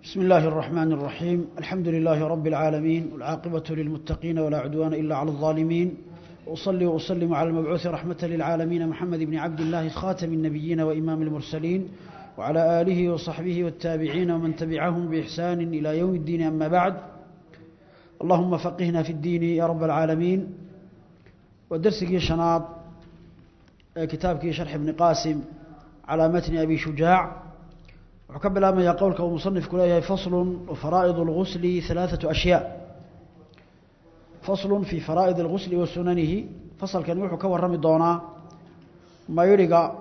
بسم الله الرحمن الرحيم الحمد لله رب العالمين والعاقبة للمتقين ولا عدوان إلا على الظالمين وأصلي وأسلم على المبعوث رحمة للعالمين محمد بن عبد الله خاتم النبيين وإمام المرسلين وعلى آله وصحبه والتابعين ومن تبعهم بإحسان إلى يوم الدين أما بعد اللهم فقهنا في الدين يا رب العالمين ودرسك شناط كتابك شرح ابن قاسم على متن أبي شجاع وحكب لما يقول كو مصنف كلها فصل وفرائض الغسل ثلاثة أشياء فصل في فرائض الغسل وسننه فصل كان وحو كورمي دونا ما يرقى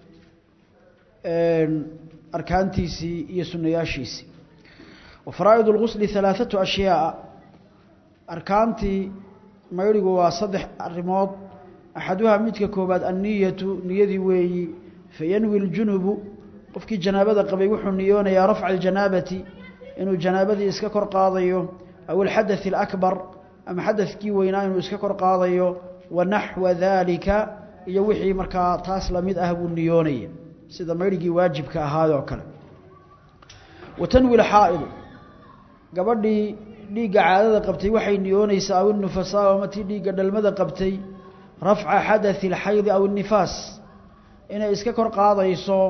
أركانتيسي يسنياشيسي وفرائض الغسل ثلاثة أشياء أركانتي ما يرقى وصدح الرماد أحدها متك كوباد النية نيذي وي فينوي الجنب qofkii janaabada qabay wuxuu niyoonayaa rafca aljanaabati inuu janaabadii iska kor qaadayo aw alxadath alakbar ama xadathkii weynaa inuu iska kor qaadayo wa naxwa daalika iyo wixii markaa taas lamid ah buu niyoonaya sida mayrigii waajibka ahaayoo kale wa tanwi lxaa'idu gabadhii dhiigga caadada qabtay waxay niyoonaysaa aw innufasaa ama tii dhiigga dhalmada qabtay rafca xadathi alxaydi aw innifaas inay iska kor qaadayso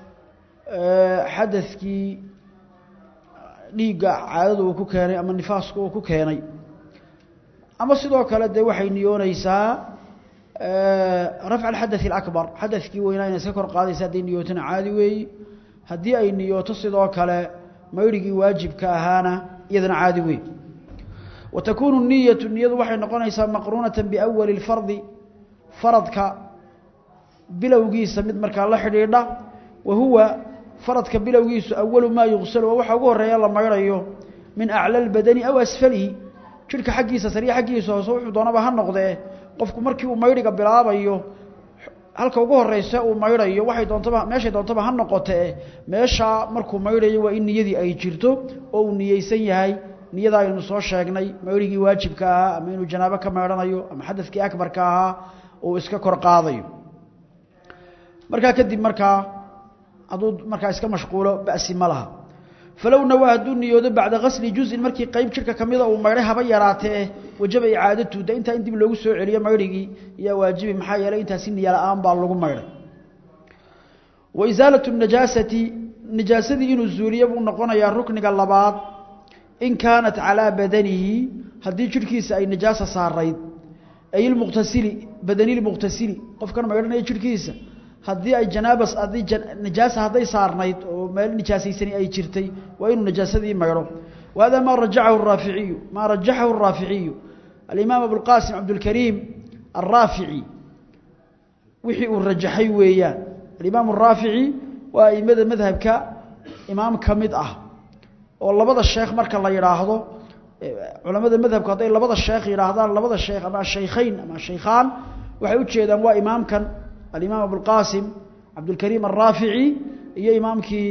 xadadkii dhiigga caadada uu ku keenay ama nifaaska uu ku keenay ama sidoo kale dee waxay niyoonaysaa rafca alxadaث اlakbar xadadkii weynaa inay iska kor qaadaysa hadday niyootona caadi weeyi haddii ay niyooto sidoo kale mayrigii waajibka ahaana iyadana caadi weey wa takuunu niyatu niyadu waxay noqonaysaa maqruunata biawali اlfardi faradka bilowgiisa mid markaa la xidhiidha wa huwa faradka bilowgiisu awalu maa yuqsalu waa waxa ugu horeeya la mayrayo min acla albadani aw asfalihi jidhka xaggiisa sariya xaggiisa hoose wuxuu doonaba ha noqdee qofku markii uu mayriga bilaabayo halka ugu horeysa uu mayrayo waxay doontaba meeshay doontaba ha noqotee meeshaa markuu mayrayo waa in niyadii ay jirto oo uu niyeysan yahay niyada aynu soo sheegnay mayrigii waajibka ahaa ama inuu janaabo ka maydhanayo ama xadadkii akbarka ahaa uu iska kor qaadayo markaa kadib markaa hadduu markaa iska mashquulo ba'si ma laha falow nawaa hadduu niyoodo bacda gasli juzin markii qayb jidhka ka mida uu maydhay haba yaraatee wajaba icaadatu de intaa in dib loogu soo celiyo maydhigii yaa waajibi maxaa yeelay intaasi niya la-aan baa lagu maydhay wa isaalatu najaasati najaasadii inuu zuuliyo buu noqonayaa rukniga labaad in kaanat calaa badanihi haddii jidhkiisa ay najaasa saarayd ay ilmuqtasili badanilmuqtasili qofkan maydhanaya jidhkiisa haddii ay janaabas haddii najaasa hadday saarnayd oo meel nijaasaysani ay jirtay waa inuu najaasadii maydho wa hada maa rajacahu araaficiyu maa rajaxahu araaficiyu alimaam abulqaasim cabdulkariim alraafici wixii uu rajaxay weeyaan alimaam araafici waa aimada madhabka imaam ka mid ah oo labada sheekh marka la yidhaahdo culamada madhabku hadday labada sheekh yidhaahdaan labada sheekh ama ashaykhayn ama ashaykhaan waxay u jeedaan waa imaamkan alimaam abulqaasim cabdulkariim alraafici iyo imaamkii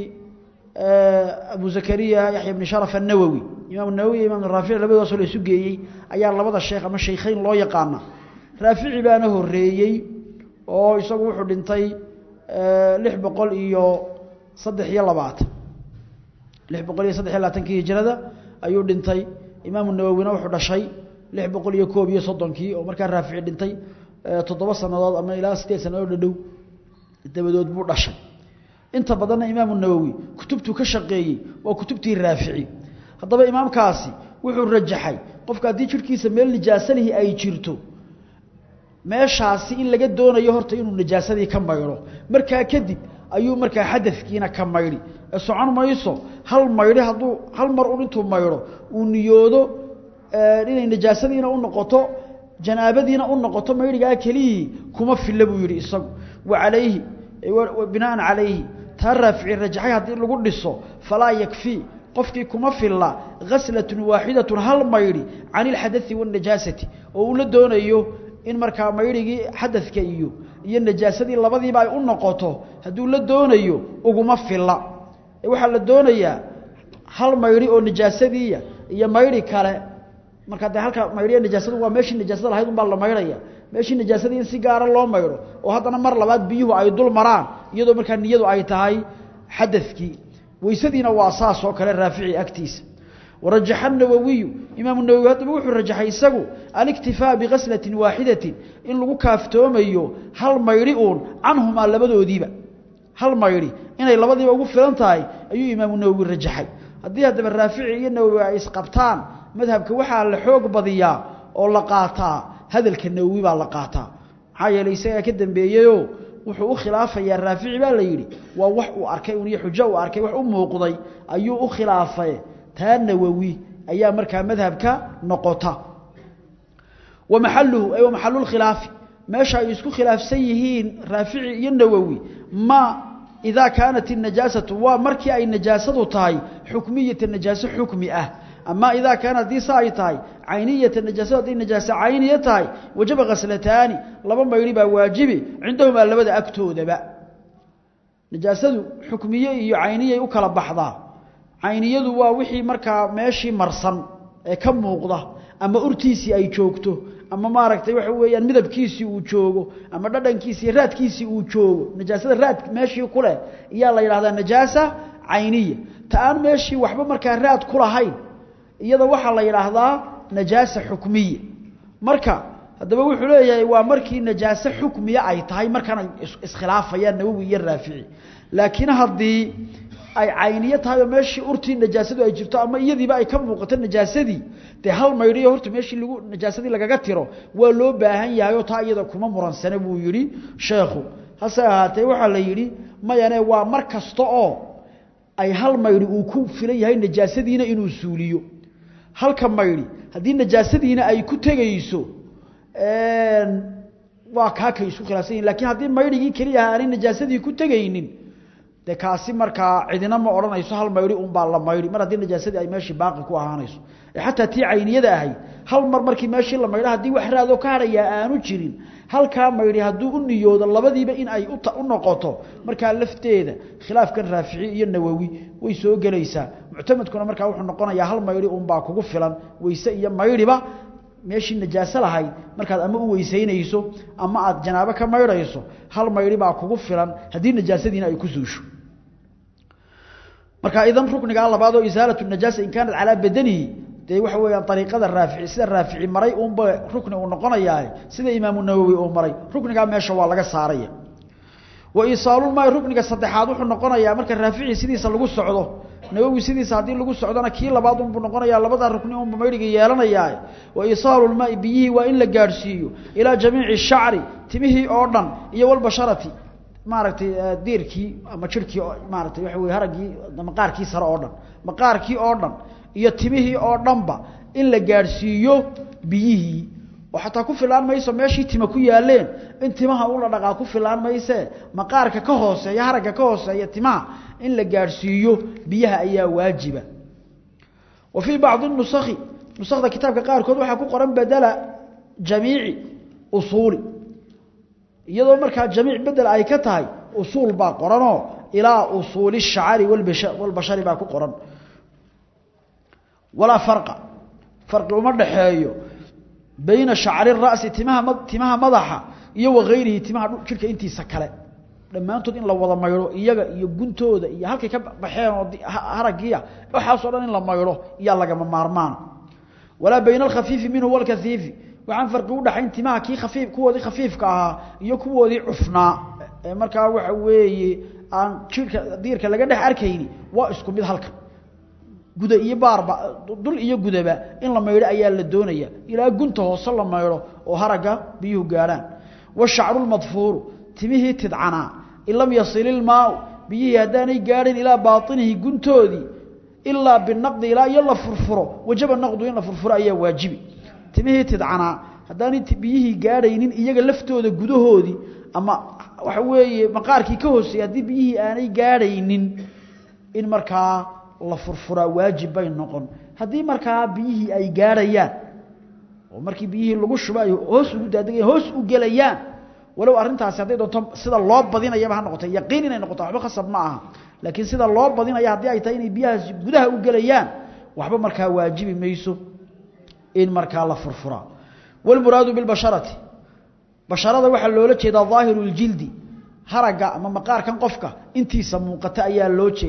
abu zakariya yaxya bni sharaf annawowi imaam nawowi iyo imam raafici labadaasoo la isu geeyey ayaa labada sheekh ama shaykhayn loo yaqaana raafici baana horeeyey oo isagu wuxuu dhintay lix boqol iyo saddex iyo labaatan lix boqol iyo saddex iyo labaatankii hijrada ayuu dhintay imaamu nawowina wuxuu dhashay lix boqol iyo koob iyo soddonkii oo markaa raafici dhintay toddoba sanadood ama ilaa sideed sanadood dhadhow dabadood buu dhashay inta badanna imaamu nawowi kutubtuu ka shaqeeyey waa kutubtii raafici haddaba imaamkaasi wuxuu rajaxay qofka haddii jidhkiisa meel nijaasalihi ay jirto meeshaasi in laga doonayo horta inuu najaasadii ka maydho markaa kadib ayuu markaa xadadkiina ka maydhi ee socon mayso hal maydhi hadduu hal mar un intuu maydho uu niyoodo inay najaasadiina u noqoto janaabadiina u noqoto maydhigaa kelihii kuma filla buu yidhi isagu wa calayhi binaan calayhi taa raafici rajaxay haddii lagu dhiso falaa yakfii qofkii kuma filla khaslatun waaxidatun hal maydhi can ilxadai waاnajaasati oo uu la doonayo in markaa maydhigii xadadka iyo iyo najaasadii labadiiba ay u noqoto hadduu la doonayo uguma filla waxaa la doonayaa hal maydhi oo najaasadiiya iyo maydhi kale marka de halka maydhiya najaasadu waa meeshii najaasada lahayd un baa la maydhaya meeshii najaasadii in si gaara loo maydho oo haddana mar labaad biyuhu ay dul maraan iyadoo markaa niyadu ay tahay xadadkii weysadiina waa saas oo kale raafici agtiisa warajaxa الnawawiyu imaamu nawowi haddaba wuxuu rajaxay isagu aliktifaa bikaslatin waaxidatin in lagu kaaftoomayo hal maydhi uun canhumaa labadoodiiba hal maydhi inay labadiiba ugu filan tahay ayuu imaamu nawowi rajaxay haddii haddaba raafici iyo nawowi ay isqabtaan madhabka waxaa la xoog badiyaa oo la qaataa hadalka nawowi baa la qaataa maxaa yeelay isagaa ka dambeeyeyoo wuxuu u khilaafayaa raafici baa la yidhi waa wax uu arkay un iyo xujo uu arkay wax u muuqday ayuu u khilaafay taa nawowi ayaa markaa madhabka noqota wa maxaluhu ay wa maxalulkhilaafi meesha ay isku khilaafsan yihiin raafici iyo nawowi ma idaa kaanat inajaasatu waa markii ay najaasadu tahay xukmiyata najaaso xukmi ah ama idaa kaana haddii sa ay tahay cayniyata najaasadu hadday najaaso cayniya tahay wajaba khaslataani laba maydhi baa waajibi cindahumaa labada agtoodaba najaasadu xukmiye iyo cayniyay u kala baxdaa cayniyadu waa wixii markaa meeshii marsan ee ka muuqda ama urtiisii ay joogto ama maaragtay waxa weeyaan midabkiisii uu joogo ama dhadhankiisii raadkiisii uu joogo najaasada raad meeshii ku leh iyaa la yidhahdaa najaasa cayniya ta aan meeshii waxba markaa raad ku lahayn iyada waxaa la yidhaahdaa najaasa xukmiya marka haddaba wuxuu leeyahay waa markii najaaso xukmiya ay tahay markaana iskhilaafayaan nawowi iyo raafici laakiin haddii ay cayniyo tahay oo meeshii urtii najaasadu ay jirto ama iyadiiba ay ka muuqato najaasadii dee hal maydhiyo horta meeshii lagu najaasadii lagaga tiro waa loo baahan yahay oo taa iyada kuma muransane buu yidhi sheekhu hase ahaatee waxaa la yidhi mayane waa mar kasta oo ay hal maydhi uu ku filan yahay najaasadiina inuu suuliyo halka maydhi haddii najaasadiina ay ku tegayso waa kaa kay isku khilaafsan yihin lakiin haddii maydhigii keliya aanay najaasadii ku tegaynin de kaasi markaa cidina ma odhanayso hal maydhi unbaa la maydhi mar haddii najaasadii ay meeshii baaqi ku ahaanayso xataa tii cayniyada ahayd hal mar markii meeshii la maydho haddii wax raadoo ka hadhayaa aanu jirin halkaa maydhi hadduu u niyoodo labadiiba in ay u noqoto markaa lafteeda khilaafkan raafici iyo nawowi way soo gelaysaa muctamadkuna markaa wuxuu noqonayaa hal maydhi unbaa kugu filan weyse iyo maydhiba meeshii najaaso lahayd markaad ama u weysaynayso ama aad janaabo ka maydhayso hal maydhi baa kugu filan haddii najaasadiina ay ku suusho marka idan ruknigaa labaad oo isaalatu najaasa in kaanat calaa badanihi dee waxa weeyaan ariiqada raafici sida raafici maray uunba rukni uu noqonayaa sida imaamu nawowi uu maray ruknigaa meesha waa laga saaraya wa isaalulmaai rukniga saddexaad wuxuu noqonayaa marka raafici sidiisa lagu socdo nawowi sidiisa haddii lagu socdona kii labaad unbuu noqonayaa labada rukni unba maydhiga yeelanayaa wa isaalulmaai biyihii waa in la gaadhsiiyo ilaa jamiici shacri timihii oo dhan iyo walbasharati maaragtay diirkii ama jirhkii maaratay waxa wey haraggii maqaarkii sare oo dhan maqaarkii oo dhan iyo timihii oo dhanba in la gaadhsiiyo biyihii oo xataa ku filaan mayso meeshii tima ku yaaleen in timaha ula dhaqaa ku filaan maysee maqaarka ka hooseeya haragga ka hooseeya timaha in la gaadhsiiyo biyaha ayaa waajiba wa fii bacdi nusakhi nusakda kitaabka qaarkood waxaa ku qoran badala jamiici usuuli iyadoo markaa jamiic bedel ay ka tahay usuul baa qoranoo ilaa usuuli shacari walbashari baa ku qoran walaa farqa farqi uma dhaxeeyo bayna shacri ra'si timaha timaha madaxa iyo wagayrihi timaha jirka intiisa kale dhammaantood in la wada maydho iyaga iyo guntooda iyo halkay ka baxeen oo haragiya waxaasoo dhan in la maydho iyaa lagama maarmaan walaa bayna alkhafiifi minhu walkaiifi waxaan farqi u dhaxayn timaha kii khafiif kuwoodii khafiifka ahaa iyo kuwoodii cufnaa ee markaa waxa weeye aan jirka diirka laga dhex arkayni waa isku mid halkan guda iyo baarba dul iyo gudaba in la maydho ayaa la doonaya ilaa gunta hoose la maydho oo haragga biyuhu gaadhaan washacru lmadfuuru timihii tidcanaa in lam yasil ilmaau biyihii haddaanay gaadhin ilaa baainihi guntoodii ilaa binaqdi ilaa iyo la furfuro wajaba naqdu in la furfuro ayaa waajibi timihii tidcanaa haddaanay biyihii gaadhaynin iyaga laftooda gudahoodii ama waxa weeye maqaarkii ka hooseeyey haddii biyihii aanay gaadhaynin in markaa la furfuraa waajib bay noqon haddii markaa biyihii ay gaadhayaan oo markii biyihii lagu shubo ay hoos ugu daadegayaan hoos u gelayaan walow arrintaasi hadday doonto sida loo badinayaba ha noqoto yaqiin inay noqoto waxba khasab ma aha laakiin sida loo badinaya haddii ay tahay inay biyahaasi gudaha u gelayaan waxba markaa waajibi mayso in markaa la furfuraa walmuraadu bilbasharati basharada waxaa loola jeedaa daahiru ljildi haragga ama maqaarkan qofka intiisa muuqata ayaa loo jeeda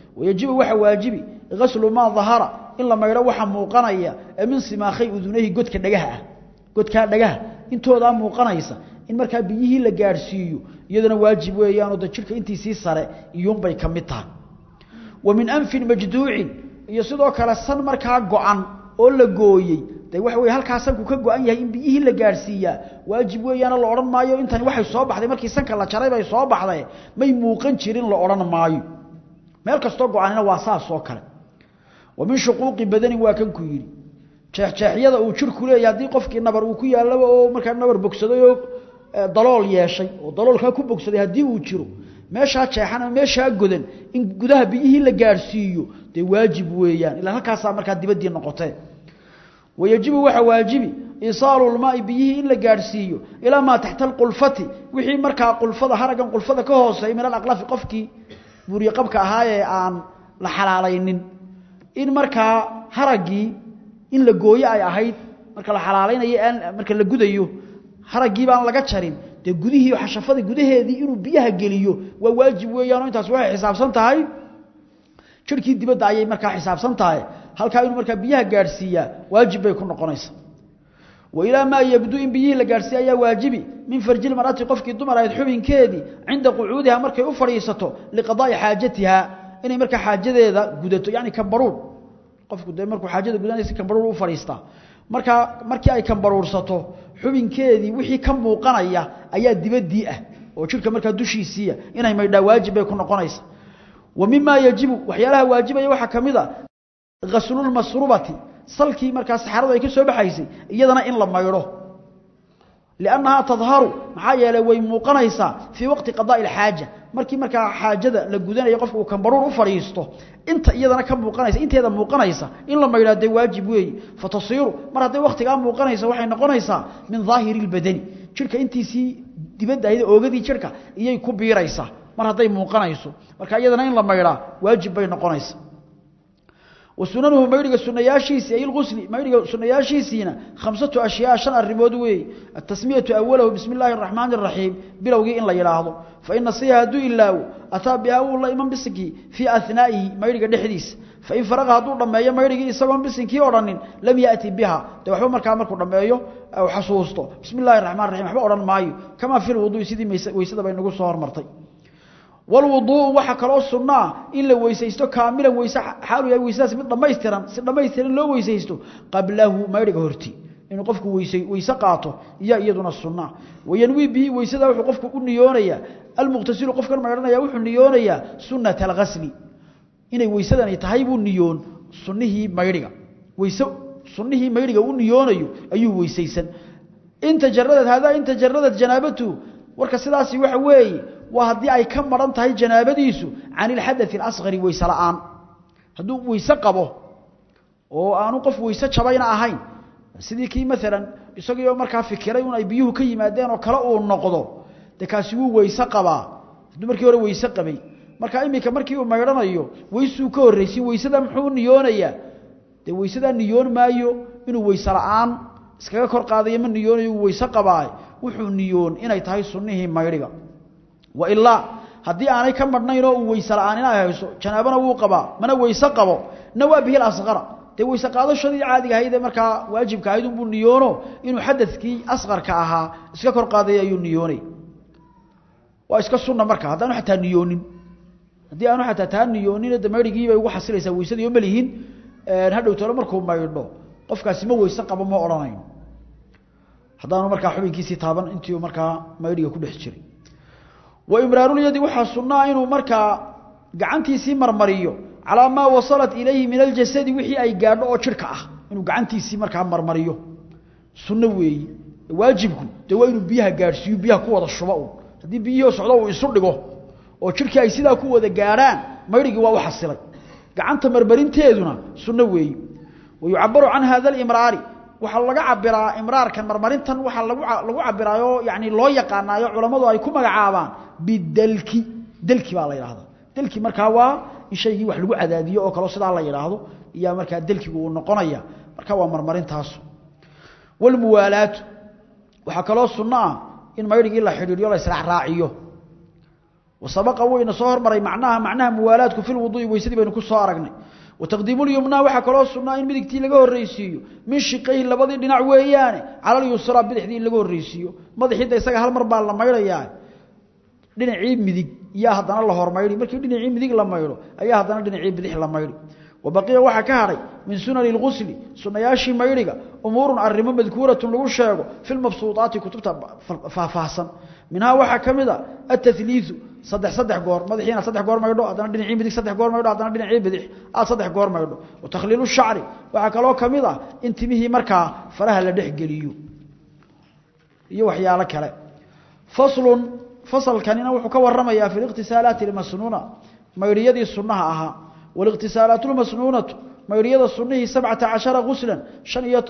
wayajibu waxa waajibi ghaslu ma dhahara in la maydho waxa muuqanaya min simaakhay udunahi godka dhagaha ah godka dhagaha intooda muuqanaysa in markaa biyihii la gaarsiiyo iyadana waajib weeyaan oo jirka intiisii sare iyuun bay ka mid tahay wa min anfin majduucin iyo sidoo kale san markaa go-an oo la gooyey de waxa weeye halkaa sanku ka go-an yahay in biyihii la gaarsiiyaa waajib weeyaana la odhan maayo intani waxay soo baxday markii sanka la jaray bay soo baxday may muuqan jirin la odhan maayo meel kastoo go-anina waa saas oo kale wa min shuquuqi badanin waa kan ku yidhi jeexjeexyada uu jirku leeyahy haddii qofkii nabar uu ku yaallaba oo markaa nabar bogsaday oo dalool yeeshay oo daloolkaa ku bogsaday haddii uu jiro meeshaa jeexan ama meeshaa godan in gudaha biyihii la gaarsiiyo dee waajib weeyaan ilaa halkaasaa markaa dibaddii noqotee wayajibu waxa waajibi isaalu lmaai biyihii in la gaadhsiiyo ilaa maa taxta alqulfati wixii markaa qulfada haragan qulfada ka hooseey min alaqlafi qofkii buuriyeqabka ahaa ee aan la xalaalaynin in markaa haraggii in la gooyo ay ahayd marka la xalaalaynayo aan marka la gudayo haraggii baan laga jarin dee gudihii xashafada gudaheedii inuu biyaha geliyo waa waajib weeyaanoo intaas waxay xisaabsan tahay jirkii dibadda ayay markaa xisaabsan tahay halkaa inuu markaa biyaha gaadhsiiyaa waajib bay ku noqonaysaa wa ilaa maa yabdu in biyihii la gaadhsiiya ayaa waajibi min farjil mar'ati qofkii dumar ahayd xubinkeedii cinda qucuudiha markay u fadhiisato liqadaa'i xaajatiha inay markaa xaajadeeda gudato yacni kambaruur qofku dee markuu xaajada gudanaysa kambaruur u fadhiistaa markaa markii ay kambaruursato xubinkeedii wixii ka muuqanaya ayaa dibaddii ah oo jirka markaa dushiisiiya inay maydhaa waajib bay ku noqonaysa wa mimaa yajibu waxyaalaha waajibaya waxaa ka mid a ghaslulmasrubati salkii markaa saxaradu ay ka soo baxaysay iyadana in la maydho liannahaa tadharu maxaa yeelay way muuqanaysaa fii waqti qadaa'i alxaaja markii markaa xaajada la gudanayo qofka uu kambaruur u fadhiisto inta iyadana ka muuqanaysa inteeda muuqanaysa in la maydhaa dee waajib weeye fatasiiru mar hadday waqtigaa muuqanaysa waxay noqonaysaa min daahiri lbadani jirka intiisii dibadda ahayd oogadii jirka iyay ku biiraysaa mar hadday muuqanayso marka iyadana in la maydhaa waajib bay noqonaysa وسننه ميرغا سنياشيسي أي الغسل ميرغا سنياشيسينا خمسة أشياء شن الرمود وي التسمية أوله بسم الله الرحمن الرحيم بلوغي إن لا يلاحظه فإن صيها دو إلاو أتى بها والله إمام بسكي في أثنائه ميرغا دحديث فإن فرغها دور لما يا ميرغا إساقون بسكي أورانين لم يأتي بها دو حبا مركا مركو لما يو أو حصوصته بسم الله الرحمن الرحيم حبا أوران مايو كما في الوضوء سيدي ويسد بين نقول صور مرتي والوضوء waxa kala sunnaa in la weesaysto kaamilan weesa xaalu yahay weesaas mid dhameystiran si dhameystiran loo weesaysto qablahu mayriga horti inuu qofku weesay weesa qaato iya iyaduna sunnaa wayanwi bi weesada wuxuu qofku u niyoonaya almuqtasilu qofkan mayranaya wuxuu niyoonaya sunnat alghasli inay weesadani tahay buu niyoon sunnihi mayriga weesa sunnihi mayriga u niyoonayo ayuu weesaysan inta jarradad hada inta jarradad janabatu warka sidaasi waxa weeye waa haddii ay ka maran tahay janaabadiisu can ilxadaث اlasqari weyse la'aan hadduu weyse qabo oo aanu qof weyse jabayna ahayn sidii kii maalan isagoo markaa fikiray un ay biyuhu ka yimaadeen oo kale uu noqdo de kaasi wuu weyse qabaa hadduu markii hore weyse qabay marka iminka markii uu maydhanayo weysuu ka horreysin weysada muxuu niyoonayaa dee weysadaa niyoon maayo inuu weyse la'aan iskaga kor qaadayo ma niyoonayo uu weyse qabaa wuxuu niyoon inay tahay sunnihii maydhiga wailaa haddii aanay ka madhnayn oo uu weyse la'aan inay hayso janaabana wuu qabaa mana weyse qabo nawaa bihi asqara dee weyse qaadashadii caadiga ahayd ee markaa waajibka ahayd unbuu niyoono inuu xadadkii asqarka ahaa iska kor qaadaya ayuu niyoonay waa iska sunna marka haddaanu xataa niyoonin haddii aanu xataa taa niyoonin de maydhigii bay ugu xasilaysaa weysadii oo malihin hadhow talo markuu maydho qofkaasi ma weyse qabo ma odhanayn haddaanu markaa xubinkiisii taaban intii markaa maydhiga ku dhex jiray waimraarulyadi waxaa sunnaa inuu markaa gacantiisii marmariyo calaa maa wasalat ilayhi min aljasadi wixii ay gaadho oo jirhka ah inuu gacantiisii markaa marmariyo sunno weeyi waajibku dee waa inuu biyaha gaadhsiiyo biyaha ku wada shuba un haddii biyihii socdo uu isu dhigo oo jirhkii ay sidaa ku wada gaadhaan maydhigii waa u xasilay gacanta marmarinteeduna sunno weeyi wayucabaru can hada alimraari waxaa laga cabiraa imraarkan marmarintan waxaa lagu lagu cabiraayo yani loo yaqaanaayo culammadu ay ku magacaabaan bidalki dalki baa la yidhaahdaa dalki markaa waa in shaygii wax lagu cadaadiyo oo kaleo sidaa la yidhaahdo iyaa markaa dalkigu uu noqonaya marka waa marmarintaasu walmuwaalaatu waxaa kaloo sunno ah in maydhigii la xidhiidhiyo la israacraaciyo wasabaqa wayna soo hormaray macnaha macnaha muwaalaadku fil wudu'i weysadii baynu ku soo aragnay wataqdiimu lyumnaa waxaa kaloo sunnaa in midigtii laga horreysiiyo min shiqayhi labadii dhinac weeyaane cala lyusraa bidixdii in laga horreysiiyo madaxiidda isaga hal mar baa la maydhayaa dhinacii midig iyaa haddana la hormaydhi markii dhinacii midig la maydho ayaa haddana dhinacii bidix la maydhi wabaqiya waxaa ka hadhay min sunani اlgusli sunayaashii maydhiga umuurun arimo madkuuratun lagu sheego fi lmabsuuطaati kutubta faahfaahsan minhaa waxaa ka mid a ataliiu saddex saddex goor madaxiina saddex goor maydho haddana dhinacii midig saddex goor maydho haddana dhinacii bidix aad saddex goor maydho watakhliilu shacri waxaa kaloo ka mid ah in timihii markaa faraha la dhexgeliyo iyo waxyaalo kale faslun fasalkanina wuxuu ka waramayaa fi liqtisaalaati lmasnuuna maydhiyadii sunnaha ahaa والاغتسالات المسنونة ميريده سنه 17 غسلا شن iyo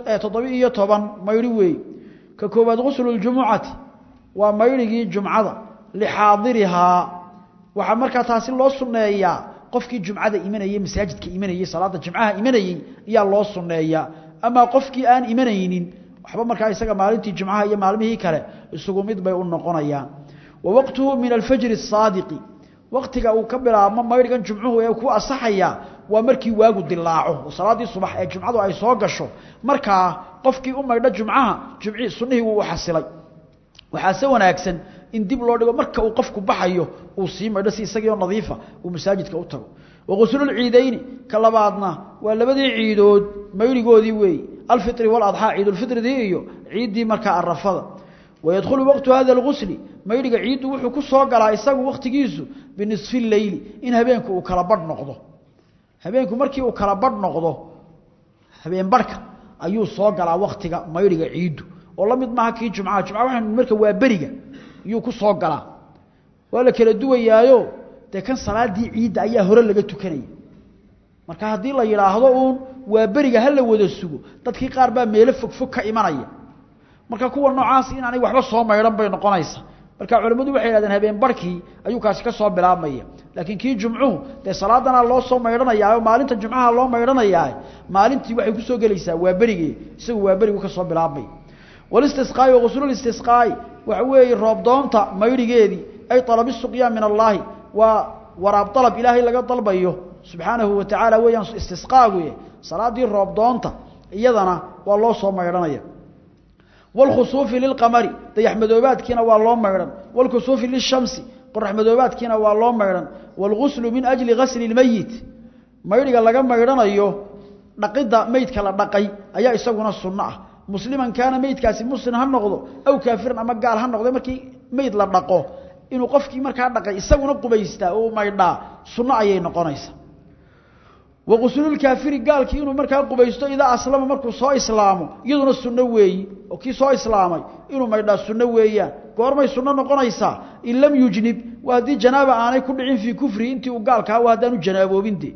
7 ميري weey ka koobaad غسل الجمعة waa mayrigii jumcada lixaadiriha waxa markaa taasi loo sunneeyaa qofkii jumcada imanayay masaajidka imanayay salaada jumcaha imanayay ayaa loo sunneeyaa ama qofkii aan imanaynin waxba markaa isaga maalintii jumcaha iyo maalmihii kale isugu mid bay u noqonayaan wa waqtuhu min alfajr as-sadiq waqtiga uu ka bilaabmo mayrigan jumcuhu ee ku asaxaya waa markii waagu dilaaco salaadii subax ee jumcadu ay soo gasho markaa qofkii u maydho jumcaha jumci sunnihii wuu xasilay waxaa se wanaagsan in dib loo dhigo marka uu qofku baxayo uu sii maydho si isagii oo nadiifa uu masaajidka u tago wagusulul ciidayni ka labaadna waa labadii ciidood mayrigoodii weeye alfitri waladxaa ciidulfitridii iyo ciiddii markaa arafada ويدخل وقت هذا الغسل ميرغا عيد wuxuu ku soo galaa isagu waqtigiisu binisfi layl in habeenku uu kala bad noqdo habeenku markii uu kala bad noqdo habeen barka ayuu soo galaa waqtiga mayriga ciidu oo la mid maaha kii jumcaha jumcaha waxaan marka waa beriga ayuu ku soo galaa waa la kala duwayaayo de kan salaadii ciidda ayaa hore laga tukanaya marka haddii la yidhaahdo uun waa beriga ha la wada sugo dadkii qaar baa meelo fogfog ka imanaya marka kuwa noocaas inaanay waxba soo maydhan bay noqonaysaa marka culimmadu waxay yidhahdeen habeen barkii ayuu kaasi ka soo bilaabmaya laakiin kii jumcuhu dee salaadana loo soo maydhanayaa oo maalinta jumcaha loo maydhanayaa maalintii waxay ku soo gelaysaa waa berigii isagu waa berigu ka soo bilaabmay walistisqaa'i waghuslu istisqaa'i waxa weeye roob doonta maydhigeedii ay talabi suqyaa min allaahi waa waraab dalab ilaahay laga dalbayo subxaanahu wa tacaala weeyaan istisqaagu salaadii roob doonta iyadana waa loo soo maydhanaya والخسوف للقمر ديح مدوباتكينا waa loo meeran والكسوف للشمس قرح مدوباتكينا waa loo meeran والغسل من أجل غسل الميت ميرغا laga meeranayo dhaqida meydka la dhaqay ayaa isaguna sunna ah musliman kaana meydkaasi muslim ha noqdo aw kaafiran ama gaal ha noqdo markii meyd la dhaqo inuu qofkii markaa dhaqay isaguna qubaysta oo maydhaa sunna ayay noqonaysaa وغسل الكافر قال كي انه markaa qubaysto ida aslama markuu soo islaamo iyaduna sunno weeyi oo kii soo islaamay inuu maydha sunno weeyaan goormay sunno noqonaysaa in lam yujnib waadi janaaba aanay ku dhicin fi kufri intii uu gaalka waa hadaan janaaboobinte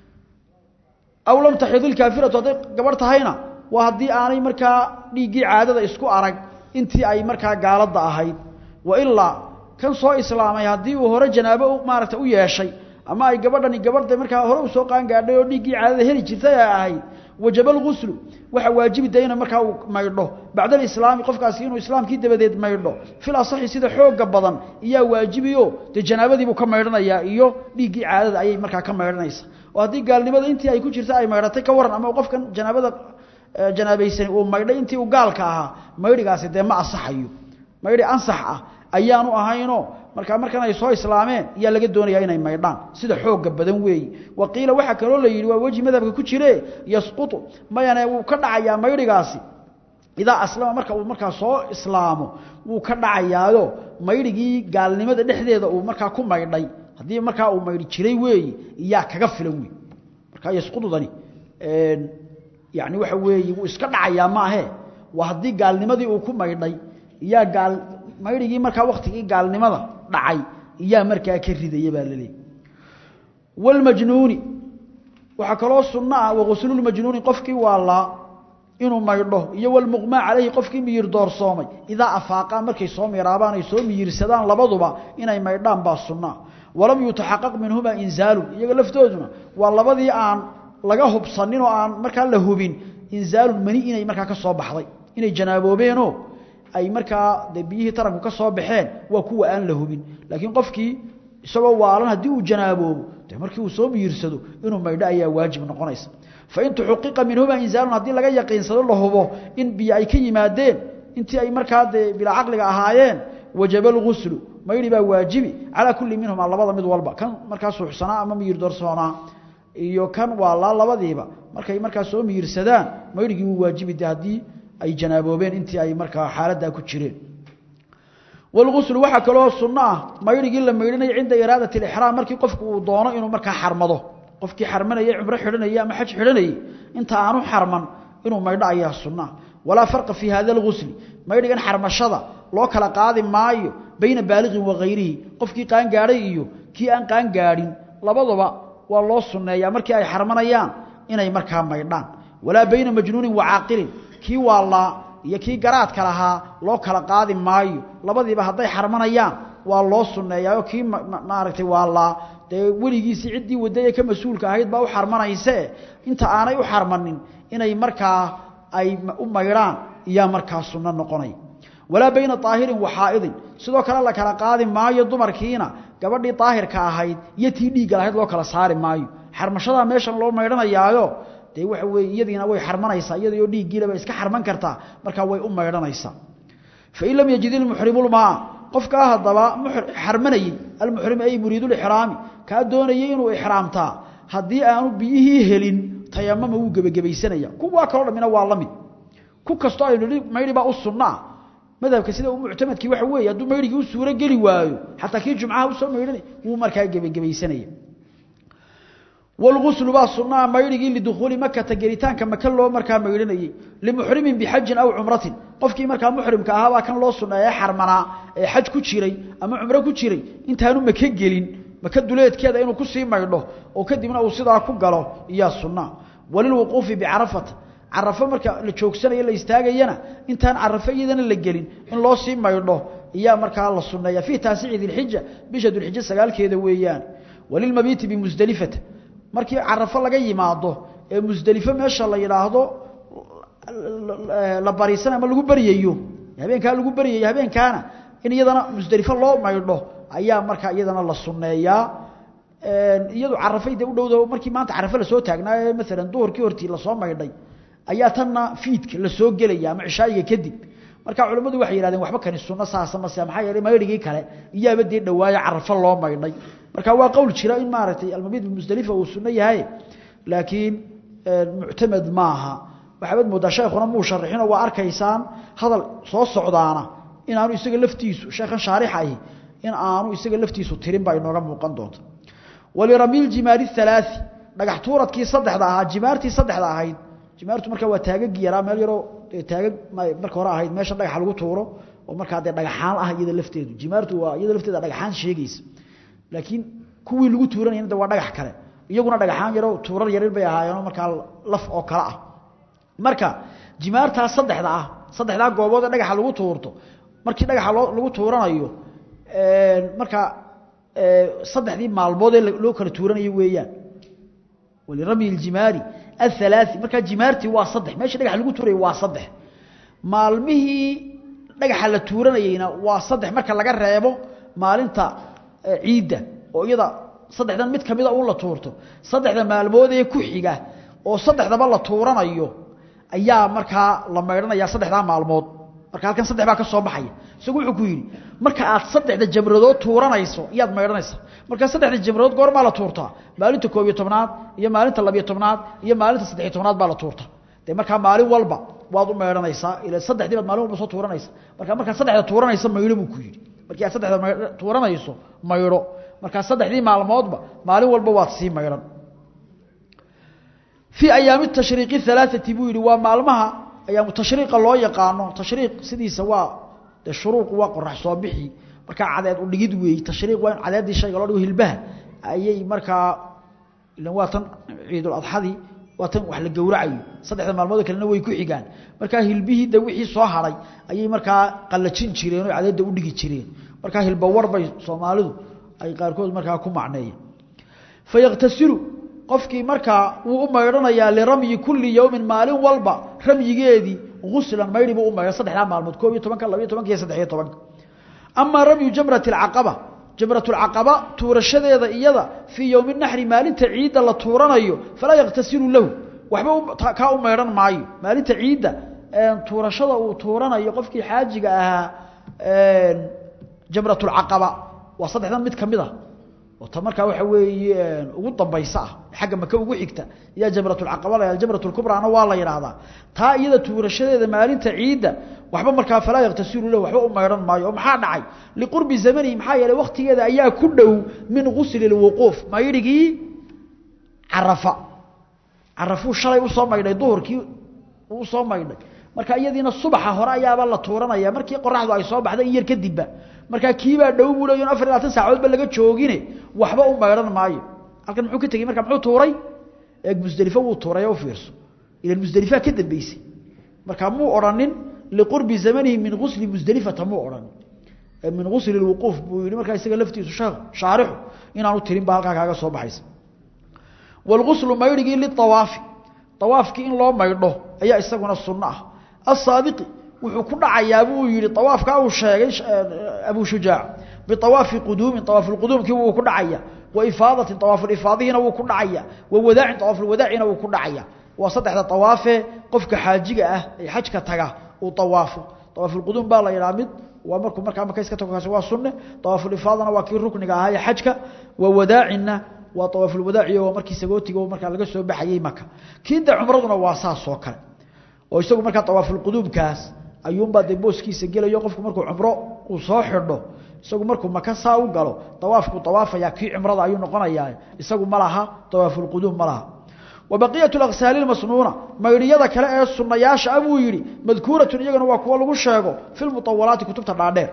aw lam tahid الكافرة haday gabar tahayna waa hadii aanay markaa dhiigii caadada isku arag intii ay markaa gaalada ahayd wa illa kan soo islaamay hadii uu hore janaabo maaragta u yeeshay ama ay gabadhani gabadha markaa hore u soo qaan gaadhay oo dhiigii caadada heli jirtay ay ahayd wajabal ghusl waxa waajibi dayna markaa uu maydho bacda islaam qofkaasi inuu islaamkii dabadeed maydho fil asaxi sida xooga badan iyaa waajibiyo de janaabadii buu ka maydhanayaa iyo dhiigii caadada ayay markaa ka maydhanaysa oo haddii gaalnimada intii ay ku jirta ay maydhatay ka waran ama qofkan janaabada janaabaysan uu maydhay intii uu gaalka ahaa maydhigaasi dee ma asaxayo maydhi ansax ah ayaanu ahaynoo marka markan ay soo islaameen ayaa laga doonayaa inay maydhaan sida xooga badan weeyi waqiila waxa kaloo la yidhi waa weji madhabka ku jire yasqutu mayane wuu ka dhacayaa maydhigaasi idaa aslama marka uu markaa soo islaamo wuu ka dhacayaayo maydhigii gaalnimada dhexdeeda uu markaa ku maydhay haddii markaa uu maydhi jiray weeyi iyaa kaga filan wey markaa yasqutudani yani waxa weeye wuu iska dhacayaa maahe waa haddii gaalnimadii uu ku maydhay iyaa gaal maydhigii markaa waktigii gaalnimada dhacay iyaa markaa ka ridaya baa la leeyahy walmajnuuni waxaa kaloo sunno ah waguslulmajnuuni qofkii waalaa inuu maydho iyo walmuqmaa calayhi qofkii miyir doorsoomay idaa afaaqaan markay soo miiraabaan ay soo miyirsadaan labaduba inay maydhaan baa sunnaa walam yutaxaqaq minhumaa inzaalun iyaga laftooduna waa labadii aan laga hubsanin oo aan markaa la hubin inzaalun mani inay markaa ka soo baxday inay janaaboobeenoo ay markaa de biyihii taranku ka soo baxeen waa kuwa aan la hubin laakiin qofkii isagoo waalan haddii uu janaaboobo dee markii uu soo miyirsado inuu maydho ayaa waajib noqonaysa fain tuxuqiqa minhuma inzaalun haddii laga yaqiinsado la hubo in biyo ay ka yimaadeen intii ay markaa dee bilaa caqliga ahaayeen wajaba lguslu maydhi baa waajibi calaa kulli minhuma labada mid walba kan markaa suuxsanaa ama miyir doorsoonaa iyo kan waalaa labadiiba markay markaa soo miyirsadaan maydhigii wuu waajibi de haddii ay janaaboobeen intii ay markaa xaaladdaa ku jireen walguslu waxaa kaloo sunno ah maydhigii la maydhinayo cinda iraadat alixraam markii qofku uu doono inuu markaa xarmado qofkii xarmanayay cumro xidhanayay ama xaj xidhanayay inta aanu xarman inuu maydho ayaa sunna walaa farqa fii hada algusli maydhigan xarmashada loo kala qaadi maayo bayna baaliqin wa hayrihi qofkii qaangaadhay iyo kii aan qaangaadhin labaduba waa loo sunneeyaa markii ay xarmanayaan inay markaa maydhaan walaa bayna majnuunin wa caaqilin kii waallaa iyo kii garaadka lahaa loo kala qaadi maayo labadiiba hadday xarmanayaan waa loo sunneeyaao kii maaragtay waallaa dee weligiisii ciddii wadaya ka mas-uulka ahayd baa u xarmanaysee inta aanay u xarmanin inay markaa ay u maydhaan iyaa markaa sunno noqonay walaa bayna aahirin wa xaa'idin sidoo kale la kala qaadi maayo dumarkiina gabadhii daahirka ahayd iyo tii dhiigga lahayd loo kala saari maayo xarmashadaa meeshan loo maydhanayaayo dee waxa weye iyadiina way xarmanaysaa iyadoo dhiiggiilaba iska xarman kartaa markaa way u maydhanaysaa fain lam yajid ilmuxrimulmaa qofkaa haddaba xarmanayey almuxrim ay muriidulixraami kaa doonayay inuu ixraamtaa haddii aanu biyihii helin tayamama wuu gebagabaysanaya kuwaa kaloo dhammina waa la mid ku kastoo aynu nihi maydhi baa u sunnaa madhabka sida u muctamadkii waxa weeye hadduu maydhigii u suuro geli waayo xataa kii jumcaha usoo maydhanay wuu markaa gebagabaysanaya wlguslu baa sunaa maydhigii lidukhuuli makata gelitaanka maka loo markaa maydhanayey limuxrimin bixajin aw cumratin qofkii markaa muxrimka ahaa baa kan loo suneeye xarmanaa ee xaj ku jiray ama cumro ku jiray intaanu maka gelin maka duleedkeeda inuu kusii maydho oo kadibna uu sidaa ku galo iyaa sunaa walilwuquufi bicarafata carafo marka la joogsanayo la istaagayana intaan carafo iyadana la gelin in loo sii maydho iyaa markaa la suneeya fii taasici dilxija bisha dulxija sagaalkeeda weeyaan walilmabiiti bimusdelifata markii carafo laga yimaado ee musdelifo meesha la yidhaahdo la bariisan ama lagu baryayo habeenkaa lagu baryayo habeenkaana in iyadana musdelifo loo maydho ayaa markaa iyadana la sunneeyaa iyadu carafay dee u dhowda markii maanta carafo lasoo taagnaa ee maalan duhurkii hortii lasoo maydhay ayaa tanna fiidka lasoo gelaya ama cishaayiga kadib marka culimmadu waxay yihahdeen waxba kani sunno saasa mase maxaa yeelay maydhigii kale iyaaba dee dhawaayo carafo loo maydhay marka waa qowl jira in maaragtay almabiid bimusdalifa uu sunno yahay laakiin muctamed maaha waxaabad moodaa sheekhuna muu sharixinoo waa arkaysaan hadal soo socdaana in aanu isaga laftiisu sheekhan shaarixa ahi in aanu isaga laftiisu tirin baa inooga muuqan doonta waliramiil jimaari halaai dhagax tuuradkii saddexda ahaa jimaartii saddexda ahayd jimaartu markaa waa taagagii yaraa meel yaroo taagag marka hore ahayd meesha dhagaxa lagu tuuro oo markaa dee dhagaxaan ah iyada lafteedu jimaartu waa iyada lafteeda dhagaxaan sheegaysa laakiin kuwii lagu tuuranayna de waa dhagax kale iyaguna dhagaxaan yaroo tuurar yarir bay ahaayeenoo markaa laf oo kale ah marka jimaartaa saddexda ah saddexdaa goobood ee dhagaxa lagu tuurto markii dhagaxa loo lagu tuuranayo markaa saddexdii maalmood ee loo kala tuuranayo weeyaan waliramy ljimaari athalaai markaa jimaartii waa saddex meeshii dhagaxa lagu tuurayay waa saddex maalmihii dhagaxa la tuuranayeyna waa saddex marka laga reebo maalinta ciidda oo iyada saddexdan mid kamida uun la tuurto saddexda maalmood ee ku xiga oo saddexdaba la tuuranayo ayaa markaa la maydhanaya saddexdaa maalmood marka halkan saddex baa ka soo baxaya isagu wuxuu ku yidhi marka aad saddexda jamradood tuuranayso iyaad maydhanaysa marka saddexda jamradood goormaa la tuurtaa maalinta koob iyo tobnaad iyo maalinta labiyo tobnaad iyo maalinta saddexiyo tobnaad baa la tuurta dee markaa maalin walba waad u maydhanaysaa ila saddexdii baad maalin walba soo tuuranaysa marka markaad saddexda tuuranaysa maydho buu ku yidhi markii aad saddexda tuuranayso maydho markaa saddexdii maalmoodba maalin walba waad sii maydhan fii ayaami tashriiqi halaaثati buu yidhi waa maalmaha ayaamu tashriiqa loo yaqaano tashriiq sidiisa waa dee shuruuqu waa qorax soo bixi markaa cadeed u dhigid weeye tashriiq waa in cadeeddii shayga loo dhigo hilbaha ayay markaa ilan waa tan ciiduladxadii waa tan wax la gowracayo saddexda maalmoodoo kalena way ku xigaan markaa hilbihii de wixii soo haray ayay markaa qallajin jireen oo cadeedda u dhigi jireen markaa hilbawar bay soomaalidu ay qaarkood markaa ku macneeyeen fayaktasilu qofkii markaa wuu u maydhanayaa liramyi kulli yowmin maalin walba ramyigeedii guslan maydhi buu u maydha saddexdaa maalmood koob iyo tobanka labiyo tobanka iyo saddexiyo tobanka amaa ramyu jamrati alcaqaba jamratulcaqaba tuurashadeeda iyada fii yowmi naxri maalinta ciidda la tuuranayo falaa yakhtasilu lahu waxba kaa u maydhan maayo maalinta ciidda tuurashada uu tuuranayo qofkii xaajiga ahaa jamratulcaqaba waa saddexdan mid ka mid a oo ta markaa waxa weeye ugu dambaysa ah xagga maka ugu xigta yaa jamratulcaqaba la jamratulkubraana waa la yidhaahdaa taa iyada tuurashadeeda maalinta ciidda waxba markaa falaa yaktasilu lahu waxba u maydhan maayo oo maxaa dhacay liqurbi zamanihi maxaa yeelay waktigeeda ayaa ku dhow min gusli lwuquuf maydhigii carafa carafuu shalay usoo maydhay duhurkii usoo maydhay marka iyadiina subaxa hore ayaaba la tuuranaya markii qoraxdu ay soo baxday in yar kadibba markaa kiibaa dhow buu leeyo afar iyo labaatan saacadoodba laga joogine waxba u maydhan maayo halkan muxuu ka tegey marka muxuu tuuray eeg musdelifo wuu tuuray oo u fiirso ilan musdelifaa ka dambeysay marka muu odhanin liqurbi zamanihi min gusli musdelifata muu odhanin min gusli lwuquuf buu yihi markaa isaga laftiisu shaarixu inaanu tirin ba halkaa kaaga soo baxaysa wاlguslu maydhigii liawaafi awaafkii in loo maydho ayaa isaguna sunno ah asaabiqi wuxuu ku dhacayaa buu yihi awaafkaa uu sheegay abu shujaac biawaafi quduumin awaafuquduumkii wuu ku dhacaya wa ifaadatin awaafulifaadihiina wuu ku dhacaya wa wadaacin awaafulwadaacina wuu ku dhacaya waa saddexda awaafe qofka xaajiga ah ee xajka taga uu awaafo awaafulquduum baa la yidhaha mid waa markuu markaa maka iska tago kaasi waa sunne awaafulifaadana waa kii rukniga ahaa ee xajka wa wadaacinna waa awaafulwadaaci oo markii sagootiga markaa laga soo baxayey maka kiida cumraduna waa saas oo kale oo isagu markaa awaafulquduumkaas ayuunbaa dee booskiisa gelayo qofku markuu cumro uu soo xidho isagu markuu maka saa u galo awaafku awaafaya kii cumrada ayuu noqonayaa isagu ma laha awaafulquduum ma laha wa baqiyat aqsaali masnuuna maydhiyada kale ee sunayaasha a buu yihi madkuuratun iyagana waa kuwo lagu sheego fi muawalaati kutubta dhaadheer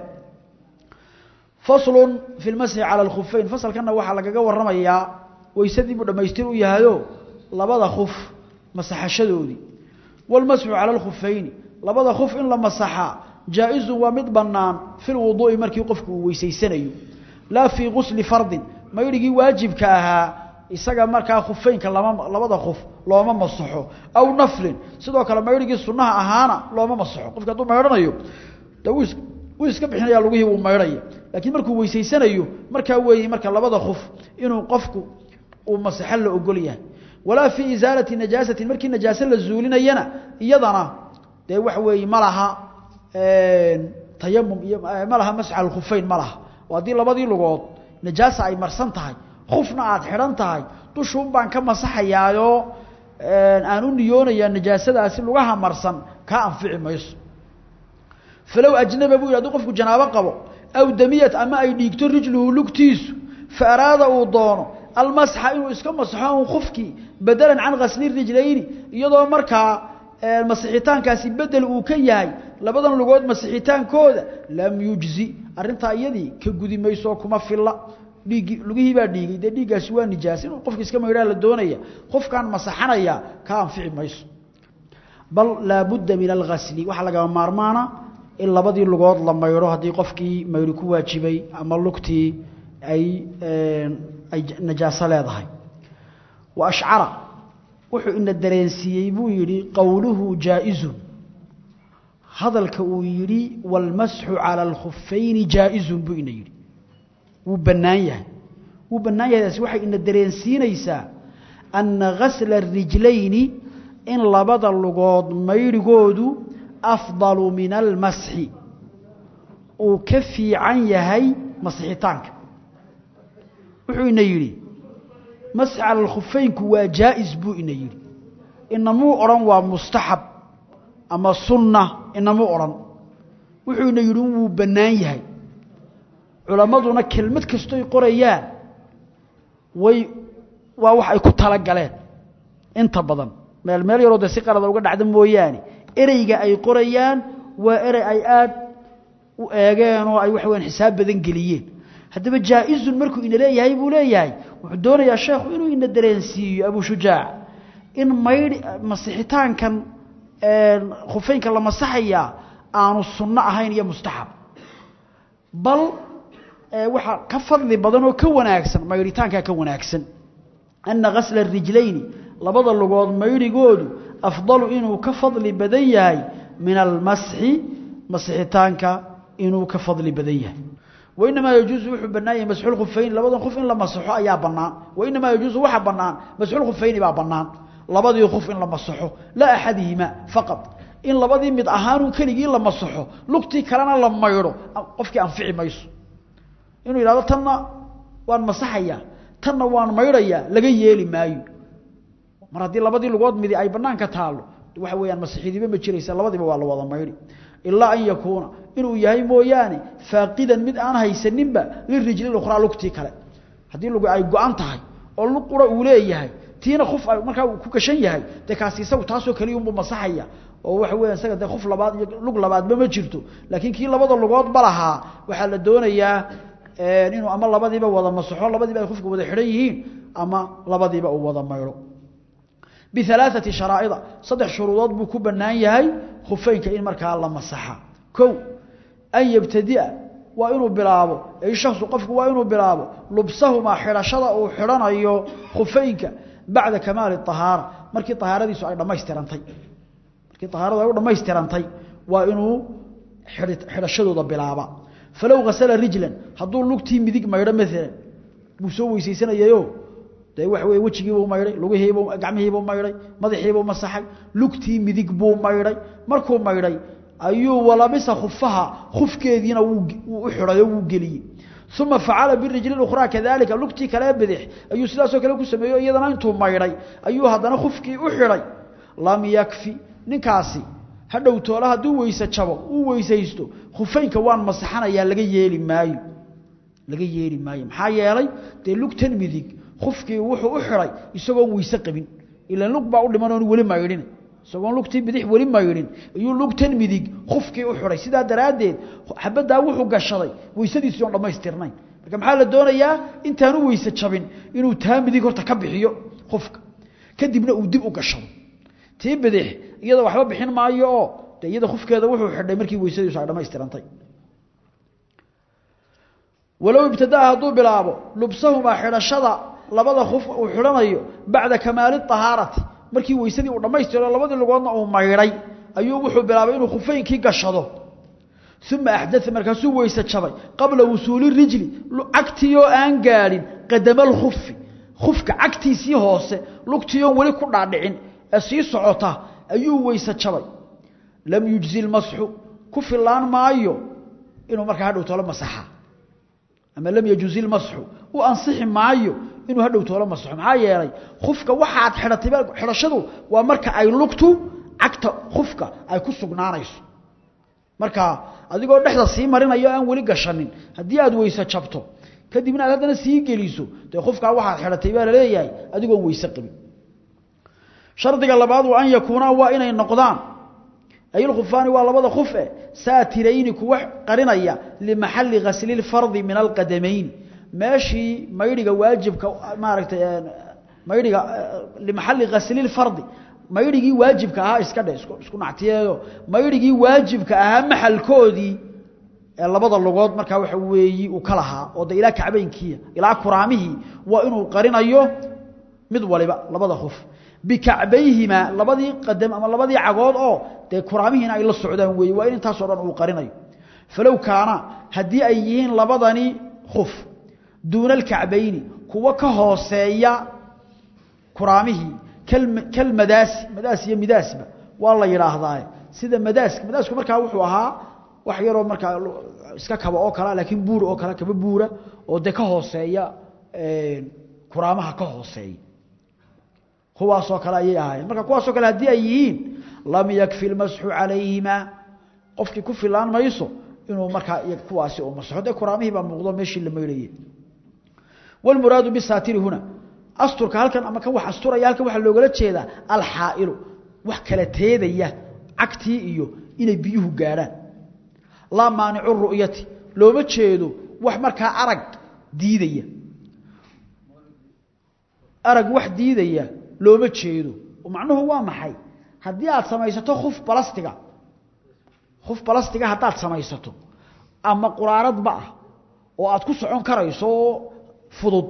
faslu fi lmasxi cala alkhufeyn fasalkanna waxaa lagaga waramayaa weysadii buu dhammaystir u yahayo labada kuf masaxashadoodii walmasxu cala alkhufeyni labada kuf in la masaxaa jaa-izun waa mid bannaan fi lwuduu'i markii qofku uu weysaysanayo laa fii gusli fardin maydhigii waajibka ahaa isaga markaa khufeynka lama labada kuf looma masaxo aw naflin sidoo kale maydhigii sunnaha ahaana looma masaxo qofki hadduu maydhanayo de wuu iska bixinaya lugihii wuu maydhaya laakiin markuu weysaysanayo markaa weeye marka labada kuf inuu qofku uu masaxo la ogol yahay walaa fii isaalati najaasatin markii najaase la zuulinayana iyadana dee waxa weeye ma laha tayamum iyo ma laha masxa alkhufeyn ma laha oo haddii labadii lugood najaasa ay marsan tahay kufna aad xidhan tahay dushuun baan ka masaxayaayoo aan u niyoonayaa najaasadaasi lugaha marsan kaa anfici mayso falow ajnaba buu yidhi haduu qofku janaabo qabo aw damiyat ama ay dhiigto rijluhu lugtiisu fa araada uu doono almasxa inuu iska masaxo un kufkii bedelan can kasli rijlayni iyadoo markaa masixitaankaasi bedel uu ka yahay labadan lugood masixitaankooda lam yujzi arrintaa iyadii ka gudi mayso kuma filla dhiiggii lugihii baa dhiigay dee dhiiggaasi waa nijaas inuu qofka iska maydhaa la doonaya qofkaan masaxanaya ka anfici mayso bal laabudda min alghasli waxaa lagama maarmaana in labadii lugood la maydho haddii qofkii maydhi ku waajibay ama lugtii ay ay najaaso leedahay wa ashcara wuxuu ina dareensiiyey buu yidhi qowluhu jaa-izun hadalka uu yidhi wاlmasxu calى اlkhufayni jaa-izun buu ina yidhi wuu bannaan yahay wuu bannaan yahay taasi waxay ina dareensiinaysaa anna gasla الrijlayni in labada lugood maydhigoodu afdalu min almasxi uu ka fiican yahay masixitaanka wuxuu ina yidhi masxi cala alkhufeynku waa jaa-is buu ina yidhi inamuu odhan waa mustaxab ama sunna inamuu odhan wuxuu ina yidhi wuu bannaan yahay culammaduna kelmad kastoy qorayaan way waa wax ay ku tala galeen inta badan meel meel yaroo dee si qalada uga dhacda mooyaane ereyga ay qorayaan waa erey ay aad u eegeen oo ay waxa weyaan xisaab badan geliyeen haddaba jaa-izun markuu ina leeyahay buu leeyahay wuxuu doonayaa sheekhu inuu ina dareensiiyo abu shujaac in maydhi masixitaankan khufeynka la masaxayaa aanu sunno ahayn iyo mustaxab bal waxaa ka fadli badan oo ka wanaagsan maydhitaankaa ka wanaagsan ana gasla rijlayni labada lugood maydhigoodu afdalu inuu ka fadli badan yahay min almasxi masixitaanka inuu ka fadli badan yahay wainamaa yajuusu wuxuu bannaan yahay masxul khufayni labadan khuf in la masaxo ayaa bannaan wainamaa yajuusu waxa bannaan masxul khufayni baa bannaan labadii khuf in la masaxo laa axadihima faqad in labadii mid ahaanun keligii la masaxo lugtii kalena la maydho qofkii anfici mayso inuu yidhahdo tanna waan masaxayaa tanna waan maydhayaa laga yeeli maayo mar haddii labadii lugood midi ay banaanka taalo waxa weeyaan masixidiba ma jiraysa labadiiba waa la wada maydhi ilaa an yakuuna inuu yahay mooyaane faaqidan mid aan haysaninba lirijli ukhraa lugtii kale haddii lugu ay go-an tahay oo lug qura uu leeyahay tiina khuf ay markaa ku gashan yahay dee kaasi isagu taasoo keliya unbuu masaxaya oo waxa weeyaan isaga dee khuf labaad iyo lug labaadba ma jirto laakiin kii labada lugoodba lahaa waxaa la doonayaa inuu ama labadiiba wada masaxo labadiiba ay khufka wada xidhan yihiin ama labadiiba uu wada maydho bialaaثati sharaa'ida saddex shuruudood buu ku bannaan yahay khufeynka in markaa la masaxa kow an yabtadia waa inuu bilaabo ay shaksu qofku waa inuu bilaabo lubsahumaa xidhashada uu xidhanayo khufeynka bacda kamaali طahaara markii طahaaradiisu ay dhammaystirantay markii طahaaradu ay u dhammaystirantay waa inuu xidhashadooda bilaaba falow hasala rijlan hadduu lugtii midig maydho maalan buu soo weysaysanayayo dee waxa weye wejigiibuu maydhay lugihiibuu gacmihiibuu maydhay madaxiibuu masaxay lugtii midig buu maydhay markuu maydhay ayuu walabisa khufaha khufkeediina wuu u xidhay oo wuu geliyey uma facala birijli ukhraa kadalika lugtii kalee bidix ayuu sidaasoo kale ku sameeyo iyadana intuu maydhay ayuu haddana khufkii u xidhay lam yakfi ninkaasi hadhow toole hadduu weyse jabo uu weysaysto khufeynka waan masaxanayaa laga yeeli maayo laga yeeli maayo maxaa yeelay dee lugtan midig khufkii wuxuu u xidhay isagoon weyse qabin ilaan lug baa u dhiman oon weli maydhin isagoon lugtii bidix weli maydhin ayuu lugtan midig khufkii u xidhay sidaa daraaddeed xabaddaa wuxuu gashaday weysadiisii oon dhammaystirnayn marka maxaa la doonayaa intaanu weyse jabin inuu taa midig horta ka bixiyo khufka kadibna uu dib u gashado tii bidix iyada waxba bixin maayo oo de iyada khufkeeda wuxuu xidhay markii weysadiisu ay dhammaystirantay walow ibtadaa hadduu bilaabo lubsahumaa xidhashada labada khuf uu xidhanayo bacda kamaali طahaarati markii weysadii uu dhammaystiro labadii lugoodna uu maydhay ayuu wuxuu bilaabay inuu khufeynkii gashado uma axdaa markaasuu weyse jabay qabla wusuuli rijli cagtiioo aan gaadhin qadama lkufi kufka cagtiisii hoose lugtiion weli ku dhaadhicin ee sii socota ayuu weyse jabay lam yujzi lmasxu ku filaan maayo inuu markaa hadhow tolo masaxa ama lam yajuzi lmasxu u ansixi maayo inuu hadhow toolo masaxo maxaa yeelay kufka waxaad xidhatay xidhashadu waa marka ay lugtu cagta kufka ay ku sugnaanayso marka adigoo dhexda sii marinayo aan weli gashanin haddii aad weyse jabto kadibna aad haddana sii geliso dee kufkaa waxaad xidhatay baa laleeyahay adigoon weyse qabin shardiga labaad waa an yakuunaa waa inay noqdaan ay lkhufaani waa labada kufe saatirayni kuwa qarinaya limaxali gasli lfardi min alqadamayni meeshii maydhiga waajibka maaragtay maydhiga limaxali gasli lfardi maydhigii waajibka ahaa iska dhe isku nactiyeeyo maydhigii waajibka ahaa maxalkoodii ee labada lugood markaa waxa weeyi uu ka lahaa oo de ilaa kacbaynkiia ilaa kuraamihii waa inuu qarinayo mid waliba labada kuf bikacbayhima labadii qadam ama labadii cagood oo dee kuraamihiina ay la socdaan weeye waa in intaasoo dhan uu qarinayo falow kaana haddii ay yihiin labadani kuf duuna alkacbayni kuwa ka hooseeya kuraamihii kalmadaasi madaas iyo midaasba waa la yidhaahdaa sida madaaska madaasku markaa wuxuu ahaa wax yaroo markaa iska kaba oo kale laakiin buur oo kale kaba buura oo dee ka hooseeya kuraamaha ka hooseeya kuwaasoo kale ayay ahaayeen marka kuwaasoo kale haddii ay yihiin lam yakfi lmasxu calayhima qofkii ku filaan mayso inuu markaa kuwaasi u masaxo dee kuraamihii baa muuqdo meeshii la maydhayey wاlmuraadu bisaatiri huna asturka halkan ama kan wax asturaya halkan waxaa loogala jeedaa alxaa'ilu wax kala teedaya cagtii iyo inay biyuhu gaadhaan laa maanicu ru'yati looma jeedo wax markaa arag diidaya arag wax diidaya looma jeedo macnuhu waa maxay haddii aad samaysato kuf balastiga kuf balastiga haddaad samaysato ama quraaradba ah oo aad ku socon karayso fudud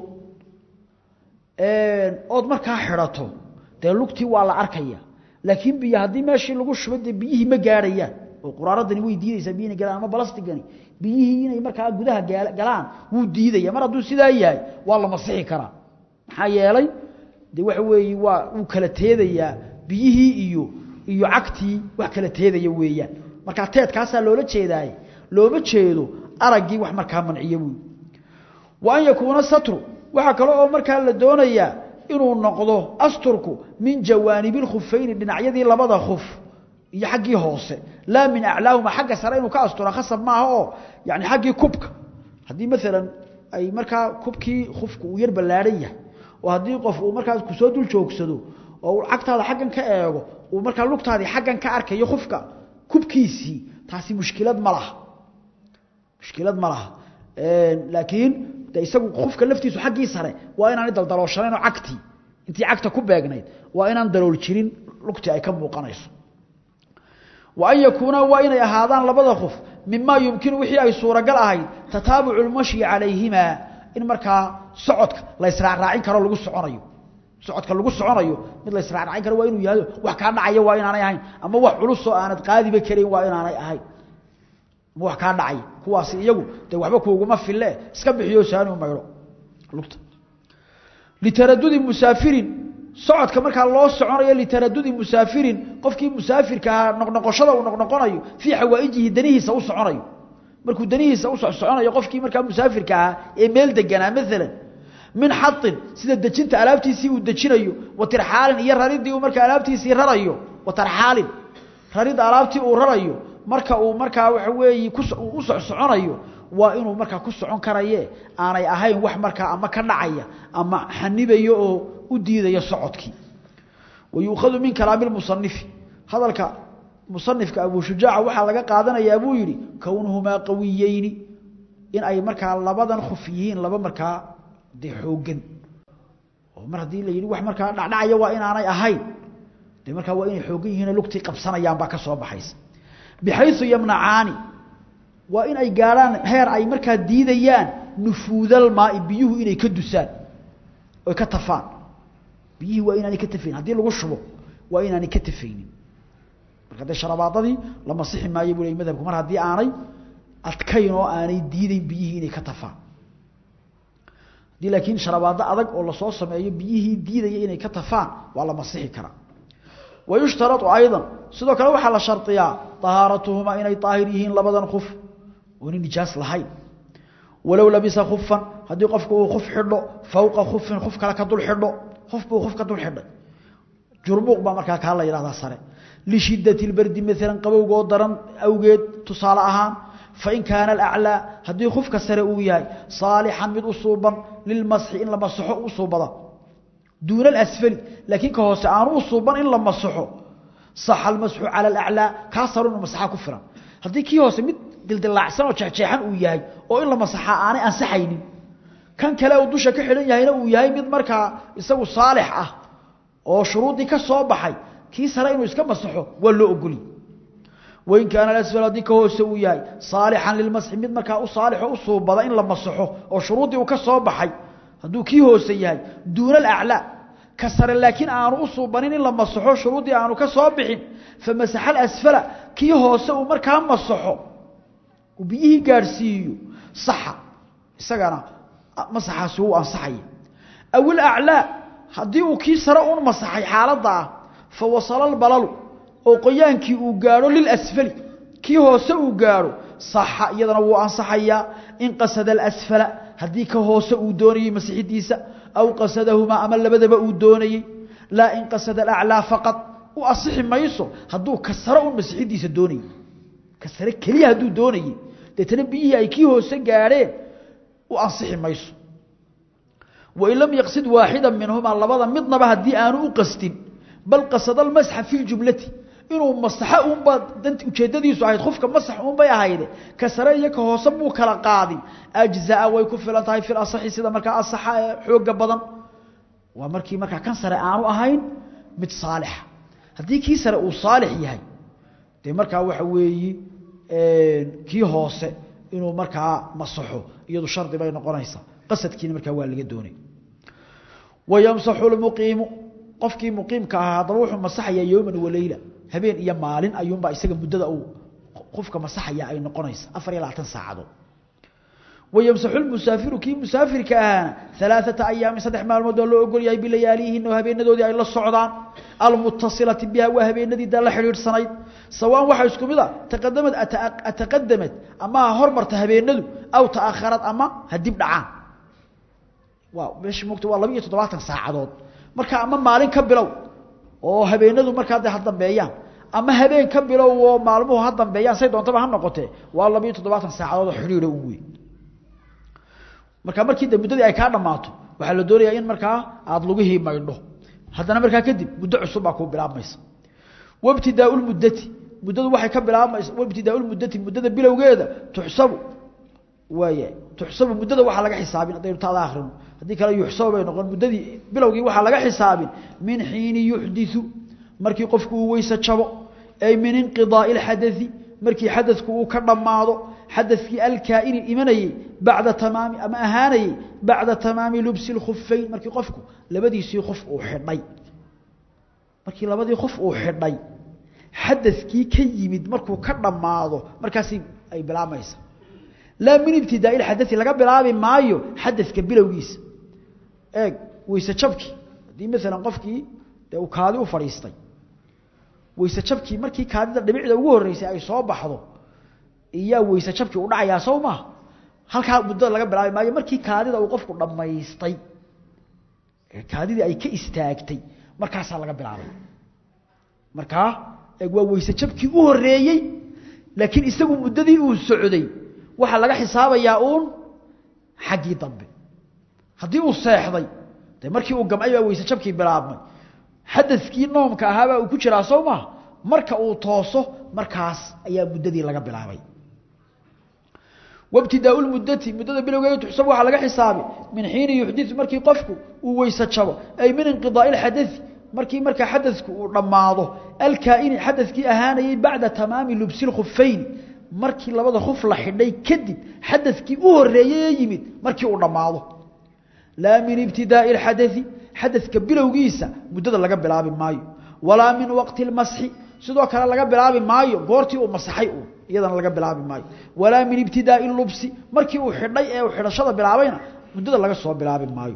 ood markaa xidhato dee lugtii waa la arkaya laakiin biyo haddii meeshii lagu shuba dee biyihii ma gaadhayaan oo quraaradani way diidaysaa biyo inay galaan ama balastigani biyihii inay markaa gudaha galaan wuu diidaya mar hadduu sidaa yahay waa la masixi karaa maxaa yeelay de waxa weeye waa uu kala teedayaa biyihii iyo iyo cagtii wax kala teedaya weeyaan markaa teedkaasaa loola jeedaaye looma jeedo araggii wax markaa manciya buy wa an yakuuna satru waxaa kale oo markaa la doonayaa inuu noqdo asturku min jawaanibi lkhufayni dhinacyadii labada khuf iyo xaggii hoose laa min aclaahuma xagga sare inuu ka astura khasab maaha oo yani xaggii kubka haddii maalan ay markaa kubkii khufka uu yar ballaadhan yahay oo haddii qof uu markaas kusoo dul joogsado oo uu cagtaada xaggan ka eego uu markaa lugtaadii xaggan ka arkayo khufka kubkiisii taasi mushkilad ma laha mushkilad ma laha laakiin de isagu khufka laftiisu xaggii sare waa inaanay daldalooshanayn oo cagtii intii cagta ku beegnayd waa inaan dalool jirin lugtii ay ka muuqanayso wa an yakuuna waa inay ahaadaan labada khuf mimaa yumkinu wixii ay suuragal ahayd tataabucu lmashyi calayhimaa in markaa socodka la israacraacin karo lagu soconayo socodka lagu soconayo mid la israacraacin karo waa inuu yahay wax kaa dhacaya waa inaanay ahayn ama wax culusoo aanad qaadiba karayn waa inaanay ahayn ama wax kaa dhacay kuwaasi iyagu dee waxba kuuguma fille iska bixiyo saani u maydho lugta litaradudi musaafirin socodka markaa loo soconayo litaradudi musaafirin qofkii musaafirka ahaa noqnoqoshada uu noqnoqonayo fii xawaa'ijihi danihiisa u soconayo markuu danihiisa u soconayo qofkii markaa musaafirka ahaa ee meel deganaa maalan min xain sida dejinta alaabtiisii uu dejinayo wa tirxaalin iyo raridii uu markaa alaabtiisii rarayo wa tarxaalin raridda alaabtii uu rarayo marka uu markaa waxa weeye u socsoconayo waa inuu markaa ku socon karaye aanay ahayn wax markaa ama ka dhacaya ama xanibayo oo u diidaya socodkii wa yuukhadu min kalaami lmusanifi hadalka musanifka abu shujaaca waxaa laga qaadanayaa buu yidhi kownuhumaa qawiyeyni in ay markaa labadan khuf yihiin laba markaa dee xooggan oo mar haddii la yidhi wax markaa dhacdhacaya waa inaanay ahayn dee markaa waa inay xooggan yihiinoo lugtii qabsanayaan baa ka soo baxaysa bixayu yamnacaani waa in ay gaadhaan heer ay markaa diidayaan nufuudalmaai biyuhu inay ka dusaan oy ka tafaan biyihii waa inaanay ka tafaynin haddii lagu shubo waa inaanay ka tafaynin marka dee sharabaadadii la masixi maayo buu ley madhabku mar haddii aanay adkayn oo aanay diideyn biyihii inay ka tafaan haddii laakiin sharabaado adag oo lasoo sameeyo biyihii diidaya inay ka tafaan waa la masixi karaa wa yushtarau ayضa sidoo kale waxaa la shardiyaa طahaaratuhumaa inay طaahir yihiin labadan kuf oona nijaas lahayn walow labisa kufan haddii qofku uu kuf xidho fowqa kufin kuf kale ka dul xidho kuf buu kuf ka dul xidhay jurmuuq baa markaa kaa la yidhahdaa sare lishidaة اbardi maala qabowgoo daran awgeed tusaale ahaan fain kaana alaclىa haddii kufka sare uu yahay saalixan mid u suuban lilmasxi in la masaxo u suubada duuna alasfali laakiin ka hoose aanu u suuban in la masaxo saxa almasxu cala alaclىa kaa saro inu masaxa ku filan haddii kii hoose mid dildilaacsan oo jeexjeexan uu yahay oo in la masaxaa aanay ansaxaynin kan kale uu dusha ka xidhan yahayna uu yahay mid markaa isagu saalix ah oo shuruuddii ka soo baxay kii sare inuu iska masaxo waa loo ogoli wain kaana alasfal haddii ka hoose uu yahay saalixan lilmasxi mid markaa u saalixo u suubada in la masaxo oo shuruuddii uu ka soo baxay hadduu kii hoose yahay duuna alaclaa ka sare laakiin aanu u suubanin in la masaxo shuruuddii aanu ka soo bixin famasaxa alasfala kii hoose uu markaa masaxo uu biyihii gaadhsiiyo saxa isagana masaxaasi wuu ansaxaya aw ilaclaa haddii uu kii sare un masaxay xaaladda ah fa wasala albalalu oo qoyaankii uu gaadho lilasfali kii hoose uu gaadho saxa iyadana wuu ansaxayaa in qasada alasfala haddii ka hoose uu doonayey masixidiisa aw qasadahumaa ama labadaba uu doonayey laa in qasada alaclaa faqad u asixi mayso hadduu ka sare un masixidiisa doonayey ka sare keliya hadduu doonayey deetana biyihii ay kii hoose gaadheen u ansixi mayso wain lam yaqsid waaxida minhumaa labada midnaba haddii aanu u qastin bal qasada almasxa fi ljumlati inuu masaxo uunbaa dant ujeeddadiisu ahayd qofka masax uunbay ahayde ka sare iyo ka hoose muu kala qaadin ajzaa way ku filan tahay fil asaxi sida markaa asaxa ee xooga badan waa markii markaa kan sare aanu ahayn mid saalixa haddii kii sare uu saalix yahay dee markaa waxa weeyi kii hoose inuu markaa masaxo iyadu shardi bay noqonaysaa qasadkiina markaa waa laga doonay wayamsaxu lmuqiimu qofkii muqiimka ahaa haddaba wuxuu masaxayaa yowman waleyla habeen iyo maalin ayuunbaa isaga muddada uu qofka masaxaya ay noqonaysa afar iyo labaatan saacadood wayamsaxu lmusaafiru kii musaafirka ahaana alaaثata ayaamin saddex maalmood oo loo ogol yahay bilayaaliyihin oo habeenadoodii ay la socdaan almutasilati biha waa habeenadii daa la xidhiidhsanayd sawaan waxaa isku mid a taqadamad ataqadamad ama ha hormarta habeenadu aw ta'akharad ama ha dib dhacaan waa meesha mogta waa laba iyo toddobaatan saacadood marka ama maalin ka bilow oo habeenadu markaa de ha dambeeyaan ama habeen ka bilow oo maalmuhu ha dambeeyaan say doontaba ha noqotee waa laba iyo toddobaatan saacadood oo xidhiidha u weyn marka markii de muddadii ay kaa dhammaato waxaa la doonayaa in markaa aada lugihii maydho haddana markaa kadib muddo cusub baa kuu bilaabmaysa wabtidaau lmuddati muddadu waxay ka bilaabmaysa wabtidaau lmuddati muddada bilowgeeda tuxsabu waaya tuxsabu muddada waxaa laga xisaabin haddaynu taada akrino haddii kale yuxsabu bay noqon muddadii bilowgii waxaa laga xisaabin min xiini yuxdiu markii qofku uu weyse jabo ay min inqidaai lxadai markii xadadku uu ka dhammaado xadadkii alkaa'ini imanayey bacda tamaami ama ahaanayey bacda tamaami lubsi lkhufayn markii qofku labadiisii qof uu xidhay markii labadii qof uu xidhay xadadkii ka yimid markuu ka dhammaado markaasi ay bilaabmaysa laa min ibtidaai lxadai laga bilaabi maayo xadadka bilowgiisa eeg weyse jabkii haddii maalan qofkii dee uu kaadi u fadhiistay weyse jabkii markii kaadida dhibicda ugu horreysay ay soo baxdo iyaa weyse jabkii u dhacayaa sow maaha halkaa muddada laga bilaabi maayo markii kaadida uu qofku dhammaystay kaadidii ay ka istaagtay markaasaa laga bilaabay markaa eeg waa weyse jabkii u horreeyey laakiin isagu muddadii uu socday waxaa laga xisaabayaa uun xaggii dambe haddii uu seexday de markii uu gamcay baa weyse jabkii bilaabmay xadadkii noomka ahaabaa uu ku jiraa sow maaha marka uu tooso markaas ayaa muddadii laga bilaabay wabtidaau lmuddati muddada bilowgeeda tuxsab waxaa laga xisaabi min xiini yuxdiu markii qofku uu weyse jabo ay min inqidaai lxadai markii markaa xadadku uu dhammaado alkaa'ini xadadkii ahaanayey bacda tamaami lubsi lkhufayni markii labada khuf la xidhay kadib xadadkii u horeeyey yimid markii uu dhammaado laa min ibtidaai اxadai xadadka bilowgiisa muddada laga bilaabi maayo walaa min waqti اmasxi sidoo kale laga bilaabi maayo goortii uu masaxay u iyadana laga bilaabi maayo walaa min ibtidaai lubsi markii uu xidhay ee uu xidhashada bilaabayna muddada laga soo bilaabi maayo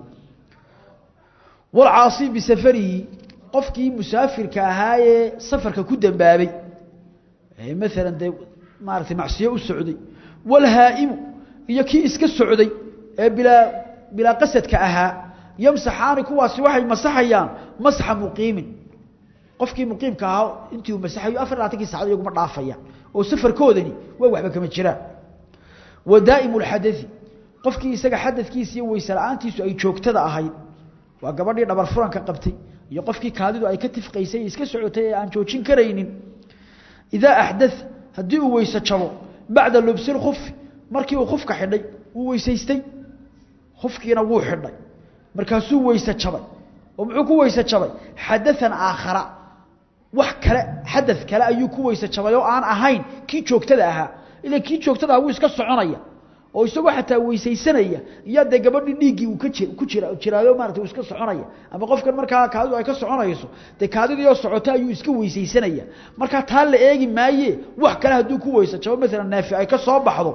walcaasi bisafarihi qofkii musaafirka ahaayee safarka ku dambaabay maalan dee maaratay macsiyo u socday walhaa'imu iyo kii iska socday ee bilaa bilaa qasadka ahaa yamsaxaani kuwaasi waxay masaxayaan masxa muqiimin qofkii muqiimka ahaa intii uu masaxayo afar labaatankii sacad iyaguma dhaafayaan oo safarkoodani waa waxba kama jiraan wa daa'imu lxadai qofkii isaga xadadkiisa iyo weyse la-aantiisu ay joogtada ahayd waa gabadhii dhabar furanka qabtay iyo qofkii kaadidu ay ka tifqaysay iska socotay ee aan joojin karaynin idaa axdaa haddii uu weyse jabo bacda lubsi lkufi markii uu kufka xidhay wuu weysaystay kufkiina wuu xidhay markaasuu weyse jabay oo muxuu ku weyse jabay xadaan aakhara wax kale xada kale ayuu ku weyse jabay oo aan ahayn kii joogtada ahaa ila kii joogtada aha wuu iska soconaya oo isagoo xataa weysaysanaya iyo dee gabadhii dhiiggii uu ku jira jiraayo maarata uu iska soconaya ama qofkan markaa kaadidu ay ka soconayso dee kaadidiioo socota ayuu iska weysaysanaya markaa taa la eegi maaye wax kale hadduu ku weyse jabo maalan naafi ay ka soo baxdo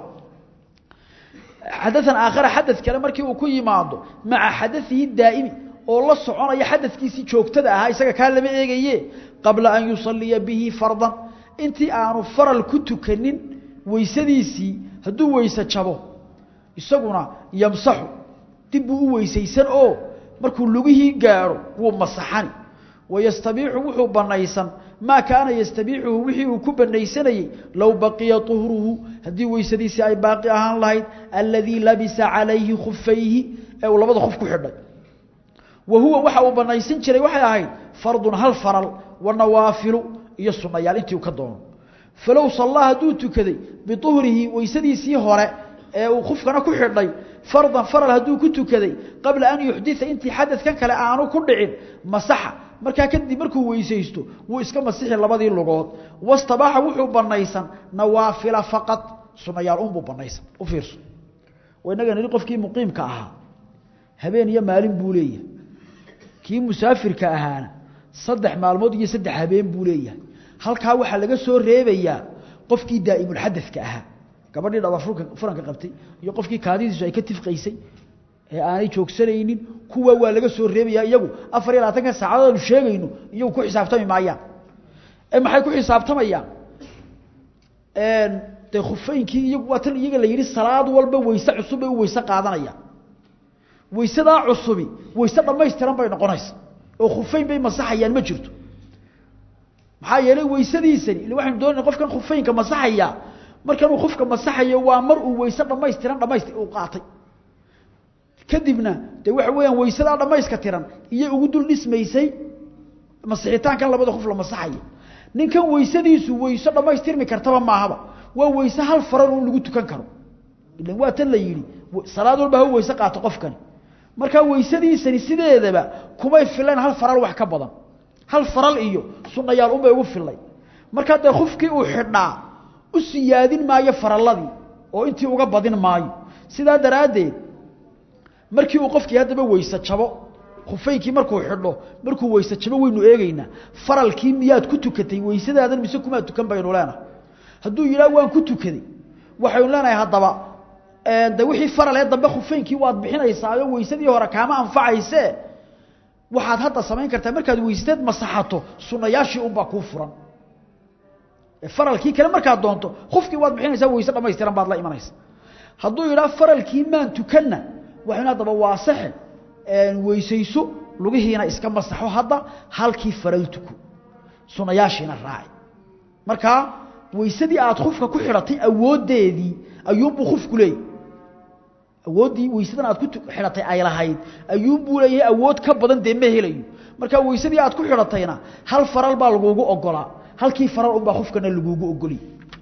xadaan aakhara xadad kale markii uu ku yimaado maca xadaihi daa'imi oo la soconaya xadadkiisii joogtada ahaa isaga kaa lama eegaye qabla an yusaliya bihi fardan intii aanu faral ku tukanin weysadiisii hadduu weyse jabo isaguna yamsaxu dib buu u weysaysan oo markuu lugihii gaadho wuu masaxani wayastabiixu wuxuu banaysan maa kaana yastabiixuhu wixii uu ku banaysanayey low baqiya uhruhu haddii weysadiisii ay baaqi ahaan lahayd aladii labisa calayhi khufayhi ee uu labada khuf ku xidhay wa huwa waxa uu banaysan jiray waxay ahayd fardun hal faral wa nawaafilu iyo sunayaal intii uu ka doono falow sallaa hadduu tukaday biuhrihi weysadiisii hore ee uu kufkana ku xidhay fardan faral hadduu ku tukaday qabla an yuxdita intii xadadkan kale aanu ku dhicin masaxa markaa kadib markuu weysaysto wuu iska masixi labadii lugood wastabaaxa wuxuu banaysan nawaafila faqad sunayaal unbuu banaysan u fiirso inaga nihi qofkii muqiimka ahaa habeen iyo maalin buu leeyahay kii musaafirka ahaana saddex maalmood iyo saddex habeen buu leeyahay halkaa waxaa laga soo reebayaa qofkii daa'imulxadadka ahaa gabadhii dhaba furanka qabtay iyo qofkii kaadidiisu ay ka tifqaysay ee aanay joogsanaynin kuwa waa laga soo reebayaa iyagu afar iyo labaatanka saacadood aanu sheegayno iyagu ku xisaabtami maayaan ee maxay ku xisaabtamayaan dee khufaynkii iyagu waa tan iyaga la yidhi salaad walba weyse cusub bay u weyse qaadanayaan weysadaa cusubi weyse dhammaystiran bay noqonaysa oo khufayn bay masaxayaan ma jirto maxaa yeelay weysadiisani ila waxaynu doonayna qofkan khufaynka masaxaya markanuu khufka masaxayo waa mar uu weyse dhammaystiran dhamaystir uu qaatay kadibna dee waxa weeyaan weysadaa dhammayska tiran iyo ugu dul dhismaysay masixitaankan labada khuf la masaxayo ninkan weysadiisu weyse dhammaystirmi kartaba maahaba waa weyse hal faran uun lagu tukan karo ilan waa tan la yidhi salaad walba ha weyse qaato qofkani markaa weysadiisani sideedaba kumay filayn hal faral wax ka badan hal faral iyo sunnayaal unbay ugu filay markaa dee khufkii uu xidhaa u siyaadin maayo faralladii oo intii uga badin maayo sidaa daraaddeed markii uu qofkii haddaba weyse jabo khufaynkii markuu xidho markuu weyse jabo waynu eegeynaa faralkii miyaad ku tukatay weysadaadan mise kumaad tukan baynu leenahay hadduu yidhaah waan ku tukaday waxaynu leenahay haddaba de wixii faralee dambe khufaynkii waad bixinaysaayo weysadii hore kaama anfacayse waxaad hadda samayn kartaa markaad weysateed masaxato sunayaashii unbaa kuu furan faralkii kale markaad doonto khufkii waad bixinaysaa weyse dhamaystiran baad la imanaysa hadduu yidhaah faralkii maan tukanna waxaynu haddaba waasaxe weysayso lugihiina iska masaxo hadda halkii faral tuko sunayaashiina raaci markaa weysadii aad khufka ku xidhatay awooddeedii ayuunbuu khufku leeyahy awooddii weysadan aad ku xidhatay ay lahayd ayuunbuu leeyahay awood ka badan dee ma helayo markaa weysadii aad ku xidhatayna hal faral baa laguugu ogolaa halkii faral unbaa khufkana laguugu ogoliy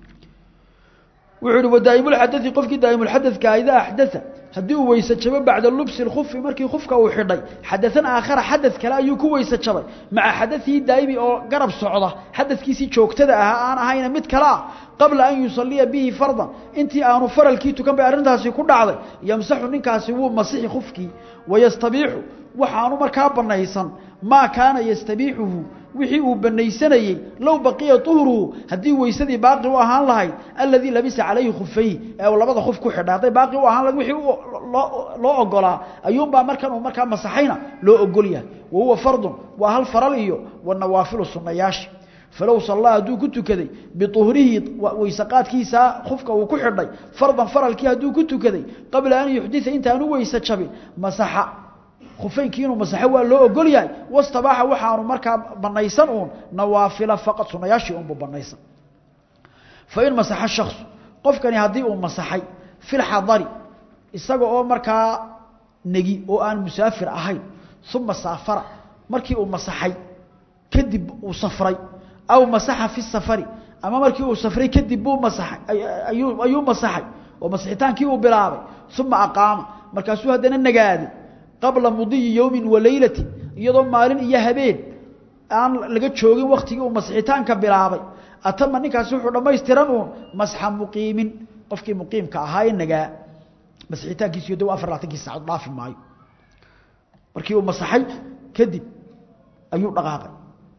wuxuu ihi wadaa'imulxadai qofkii daa'imulxadadka idaa axdaa haddii uu weyse jabo bacda lubsi lkufi markii kufka uu xidhay xadaثan aakhara xadad kale ayuu ku weyse jabay maca xadaihi daa'imi oo garab socda xadadkiisii joogtada ahaa aan ahayna mid kale ah qabla an yusaliya bihi fardan intii aanu faralkii tukan bay arrintaasi ku dhacday yamsaxu ninkaasi wuu masixi kufkii wayastabiixu waxaanu markaa banaysan maa kaana yastabiixuhu wixii uu banaysanayey low baqiya uhruhu haddii weysadii baaqi u ahaan lahayd aladii labisa calayhi khufayhi ee uu labada khuf ku xidhay hadday baaqi u ahaan lahayd wixii loo ogolaa ayuunbaa markan uu markaa masaxayna loo ogol yahay wa huwa fardun waa hal faral iyo wanawaafilu sunayaashi falow sallaa hadduu ku tukaday biuhrihi weysaqaadkiisaa khufka uu ku xidhay fardan faralkii hadduu ku tukaday qabla an yuxdia intaanu weyse jabin masaxa khufaynkii inuu masaxo waa loo ogol yahay wastabaaxa waxaanu markaa banaysan uun nawaafila faqad sunayaashii unbu banaysan fain masaxa shaksu qofkani haddii uu masaxay filxadari isaga oo markaa negi oo aan musaafir ahayn uma saafara markii uu masaxay kadib uu safray aw masaxa fi safari ama markii uu safray kadib buu masaxay ayuu ayuu masaxay oo masixitaankii uu bilaabay uma aqaama markaasuu haddana nagaaday qabla mudiyi yowmin wa leylati iyadoo maalin iyo habeen aan laga joogin waktigii uu masixitaanka bilaabay atama ninkaasi wuxuu dhammaystiran uun masxa muqiimin qofkii muqiimka ahaa ee nagaa masixitaankiisiyo dow afar labaatankii saacood dhaafi maayo markii uu masaxay kadib ayuu dhaqaaqay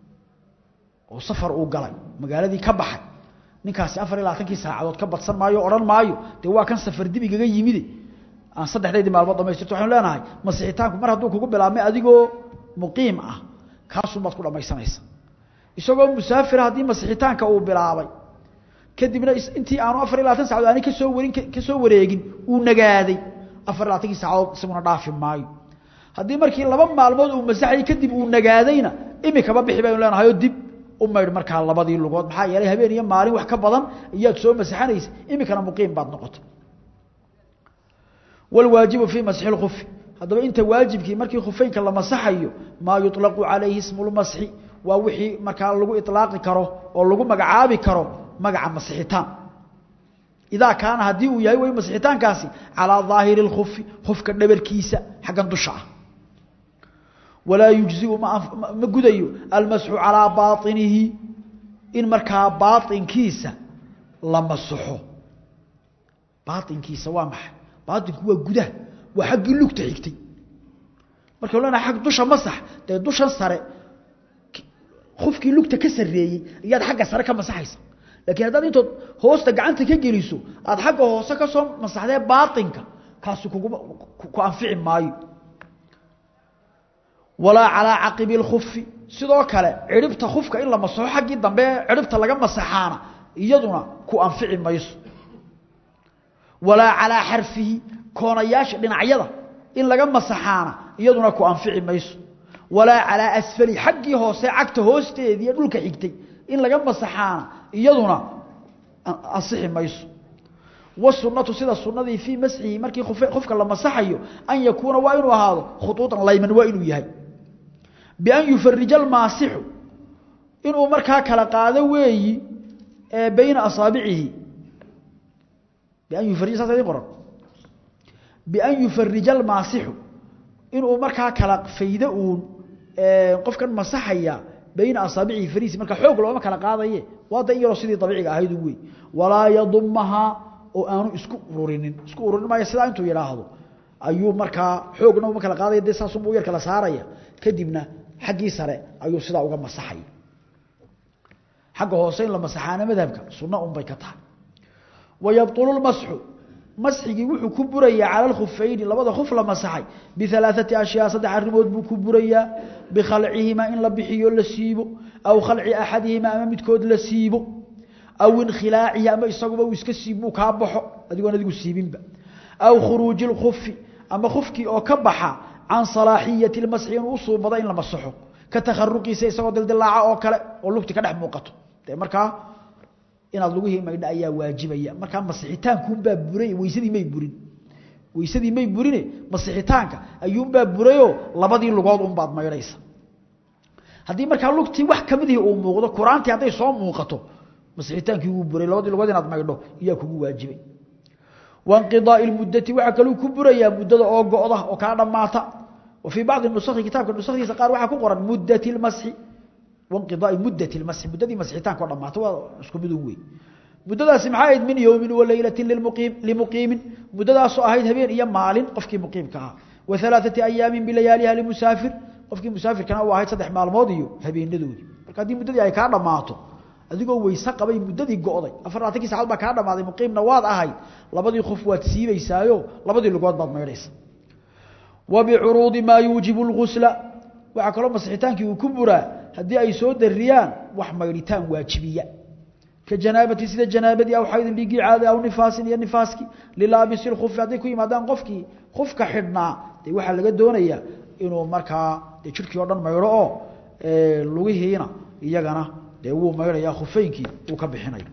oo safar uu galay magaaladii ka baxay ninkaasi afar iyo labaatankii saacadood ka badsan maayo odhan maayo dee waa kan safar dib igaga yimide aan saddexdeedii maalmood dhamaystirto waxaynu leenahay masixitaanku mar hadduu kugu bilaabmay adigoo muqiim ah kaasuunbaad ku dhammaysanaysa isagoo musaafira haddii masixitaanka uu bilaabay kadibna intii aanu afar iyo labaatan sacadood aanay kasoo warin ka soo wareegin uu nagaaday afar iyo labaatankii saacadood isaguna dhaafi maayo haddii markii laba maalmood uu masaxayay kadib uu nagaadayna imikaba bixi baynu leenahay oo dib u maydh markaa labadii lugood maxaa yeelay habeen iyo maalin wax ka badan iyaad soo masaxanaysa imikana muqiim baad noqotay والواaجiب في masxi الkfi haddaba inta waajibkii markii khufeynka la masaxayo maa yuطlaqu calayhi ismu اlmasxi waa wixii markaa lagu iطlaaqi karo oo lagu magacaabi karo magaca masixitaan idaa kaana haddii uu yahay way masixitaankaasi calىa ظaahiri اlkfi kufka dhabarkiisa xaggan dusha ah walaa yujziu ma gudayo almasxu calىa baaطinihi in markaa baaطinkiisa la masaxo baaطinkiisa waa maxay baatinku waa gudaha waa xaggii lugta xigtay markaynu leenahay ag dusha masax dee dushan sare kufkii lugta ka sareeyey ayaad xagga sare ka masaxaysa laakiin haddaad intood hoosta gacanta ka geliso aada xagga hoose ka soo masaxdee baatinka kaasi kuguma ku anfici maayo walaa calaa caqibi اlkufi sidoo kale cidhibta kufka in la masaxo xaggii dambe cidhibta laga masaxaana iyaduna ku anfici mayso walaa calaa xarfihi koonayaasha dhinacyada in laga masaxaana iyaduna ku anfici mayso walaa calaa asfali xaggii hoose cagta hoosteedii dhulka xigtay in laga masaxaana iyaduna ansixi mayso wasunatu sida sunadii fii masxihi markii qofka la masaxayo an yakuuna waa inuu ahaado khuuuطan layman waa inuu yahay bian yufarija almaasixu inuu markaa kala qaado weeyi bayna asaabicihi bian yufarij saas idin qoran bian yufarija almaasixu inuu markaa kala faydo uun qofkan masaxaya bayna asaabicihi fariisi marka xoog looma kala qaadaye waa da in yaroo sidii dabiiciga ahayd wey walaa yadumahaa oo aanu isku ururinin isku ururin maayo sidaa intuu yidhaahdo ayuu markaa xoogna uma kala qaadaya dee saasunbuu yar kala saaraya kadibna xaggii sare ayuu sidaa uga masaxaya xagga hoose in la masaxaana madhabka sunno unbay ka tahay wayabطulu lmasxu masxigii wuxuu ku burayaa cala alkhufayni labada khuf la masaxay bialaaثati ashyaa saddex arrimood buu ku burayaa bikhalcihimaa in la bixiyo la siibo aw khalci axadihimaa ama midkood la siibo aw inkhilaacihi ama isaguba uu iska siibmuu kaa baxo adigoon adigu siibinba aw khuruuji اlkufi ama kufkii oo ka baxa can salaaxiyati اlmasxi inuu u suubado in la masaxo ka takharuqiisa isagoo dildilaaca oo kale oo lugti ka dhex muuqato dee markaa inaad lugihii maydha ayaa waajibaya markaa masixitaankuunbaa buray weysadii may burin weysadii may burine masixitaanka ayuunbaa burayoo labadii lugood unbaad maydhaysa haddii markaa lugtii wax kamidihii uu muuqdo quraantii hadday soo muuqato masixitaankii wuu buray labadii lugood inaad maydho iyaa kugu waajibay wainqidaai lmuddati waxaa kaluu ku burayaa muddada oo go'da oo kaa dhammaata wa fii bacdi nusakhi kitaabka nusakhiisa qaar waxaa ku qoran muddati lmasxi wainqidaai muddati lmasxi muddadii masixitaanka oo dhammaata waa isku midun wey muddadaasi maxaa ahayd min yowmin wa leylatin limuqiim limuqiimin muddadaasoo ahayd habeen iyo maalin qofkii muqiimka ahaa wa alaaثati ayaamin bilayaaliha limusaafir qofkii musaafirkana u ahayd saddex maalmood iyo habeenadoodii marka haddii muddadii ay kaa dhammaato adigoo weyse qabay muddadii go'day afar labaatankii sacad baa kaa dhammaaday muqiimna waad ahayd labadii qof waad siibaysaayo labadii lugood baad maydhaysa wa bicuruudi maa yuujibu lgusla waxaa kaloo masixitaankii uu ku buraa haddii ay soo dariyaan wax maydhitaan waajibiya ka janaabati sida janaabadii aw xaydin dhiiggii caada aw nifaasin iyo nifaaskii lilaabisi lkufi hadday ku yimaadaan qofkii kufka xidhnaa dee waxaa laga doonayaa inuu markaa dee jidhkii oo dhan maydho oo lugihiina iyagana dee wuu maydhayaa khufeynkii uu ka bixinayo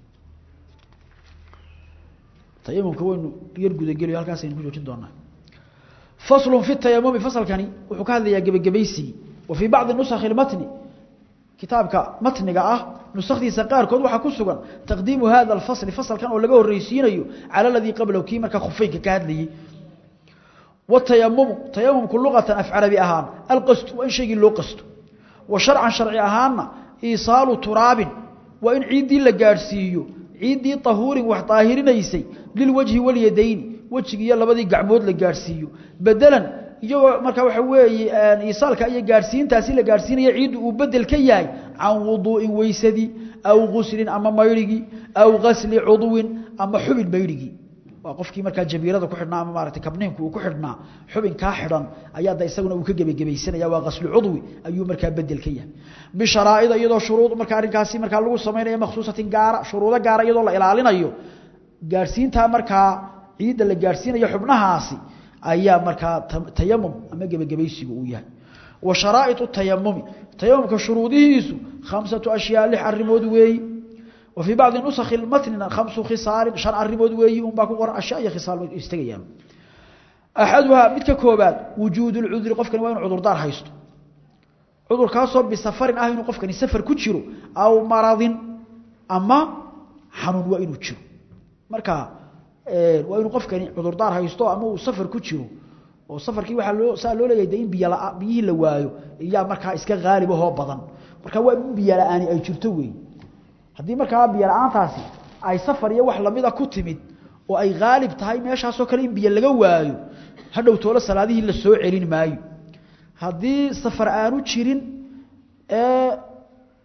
tayamumka waynu yar gudagelayo halkaasaynu ku joojin doonaa faslu fi tayamumi fasalkani wuxuu ka hadlayaa gebagabaysigii wa fii bacdi nusakhi matni kitaabka matniga ah nusakdiisa qaarkood waxaa ku sugan taqdiimu hada alfasli fasalkan oo laga horreysiinayo cala aladii qablahu kii markaa khufeynka ka hadlayey watayamumu tayamumku luqatan af carabi ahaan alqasdu waa in shaygii loo qasto wa sharcan sharci ahaanna iisaalu turaabin waa in ciiddii la gaadhsiiyo ciiddii tahuurin wax daahirinaysay lilwajhi walyadayni wejigiiyo labadii gacmood la gaadhsiiyo bedelan iyagoo markaa waxa weeye iisaalka iyo gaadhsiintaasi la gaadhsiinaya ciiddu uu bedel ka yahay can wuduu'in weysadii aw guslin ama maydhigii aw gasli cudwin ama xubin maydhigii waa qofkii markaa jabiirada ku xidhnaa ama maarata kabniinku uu ku xidhnaa xubin kaa xidhan ayaa da isaguna uu ka gebagebaysanaya waa gaslu cudwi ayuu markaa bedel ka yahay bisharaa'ida iyadoo shuruud markaa arrinkaasi markaa lagu samaynayo makhsuusatin gaara shuruudo gaara iyadoo la ilaalinayo gaadhsiintaa markaa ciidda la gaadhsiinayo xubnahaasi ayaa markaa tayamum ama gebagabaysigu uu yahay wa sharaa'iu tayamumi tayamumka shuruudihiisu khamsatu ashyaa lix arrimood weeyi wa fii bacdi nusakhi matnina khamsu khisaalin shan arrimood weeyi unbaa ku qoran ashyaa iyo khisaal bay istagayaan axaduhaa midka koobaad wujuudu lcudri qofkani waa inu cudurdaar haysto cudurkaasoo bisafarin ah inuu qofkani safar ku jiro aw maradin ama xanuun waa inuu jiro marka waa inuu qofkani cudurdaar haysto ama uu safar ku jiro oo safarkii waaa loo saa loo leeyahay de in biy biyihii la waayo iyaa markaa iska haalib ahoo badan marka waa in biyo la-aani ay jirto wey haddii markaa biyo la-aantaasi ay safar iyo wax lamida ku timid oo ay haalib tahay meeshaasoo kale in biyo laga waayo hadhow toolo salaadihii la soo celin maayo haddii safar aanu jirin ee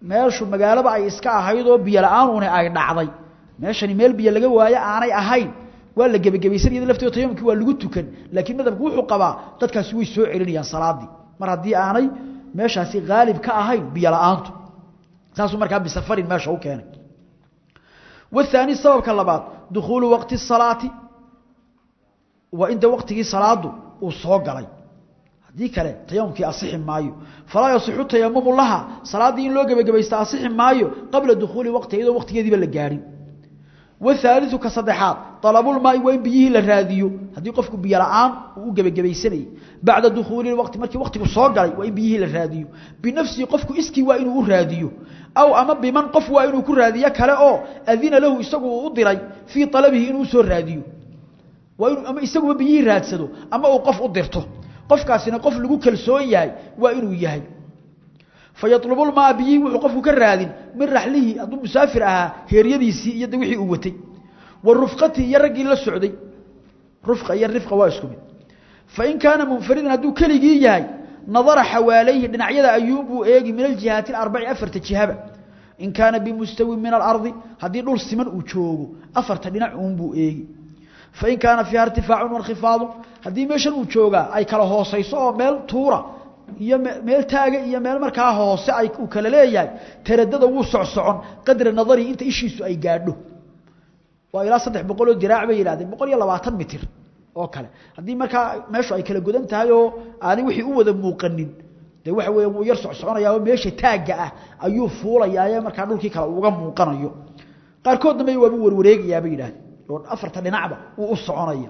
meeshu magaalaba ay iska ahayd oo biyo la-aan una ay dhacday meeshani meel biyo laga waayo aanay ahayn waa la gebagabaysan iyada lafteeda tayamumkii waa lagu tukan laakiin madhabku wuxuu qabaa dadkaasi way soo celinayaan salaadii mar haddii aanay meeshaasi haalib ka ahayn biyo la-aantu saasuu markaa bisafarin meesha u keenay والثاني سبب كلبات دخول وقت الصلاة وإنت وقته صلاة وصوق علي هذه كلا تيممك أصح مايو فلا يصح التيمم لها صلاة دين لوجب جبيست أصح مايو قبل دخول وقته إذا وقت يدي بالجاري والثالث كصدحات طلب الماء وين بيه للراديو هذه قفك بيلعان وجب جبيسني بعد دخول الوقت مركي وقتك صوق علي وين بيه للراديو بنفسه قفك اسكي وإنه راديو aw ama biman qof waa inuu ku raadiyo kale oo adina lahu isagu u diray fii talabihi inuu soo raadiyo waa inuu ama isaguba biyihii raadsado ama uu qof u dirto qofkaasina qof lagu kalsoon yahay waa inuu yahay fayatlubu lmaa biyihii wuxuu qofku ka raadin min raxlihi hadduu musaafir ahaa heeryadiisii iyo de wixii uu watay wa rufqatii iyo raggii la socday rufqa iyo rifqa waa isku mid fain kaana munfaridan hadduu keligii yahay نظر حواليه دنعيدا ايوب وايغي من الجهات الاربع افرت جهبه ان كان بمستوى من الارض هذه دول سمن او جوغو افرت دنع اون بو ايغي فان كان فيها ارتفاع وانخفاض هذه ميشن او جوغا اي كلا هوسيسو او ميل تورا iyo meel taaga iyo meel markaa hoose ay u kala leeyahay taradada uu socsocon qadar nadari inta ishiisu ay gaadho waa ilaa 300 oo diraac bay yiraahdeen 120 mitir oo kale hadii markaa meeshu ay kala godan tahay oo aanay wixii u wada muuqanin de waxa weeye uu yar socsoconayaa oo meesha taaga ah ayuu fuulayaa ee markaa dhulkii kale uga muuqanayo qaarkoodna may waaba warwareegayaa bay yidhaahdeen oo afarta dhinacba uu u soconaya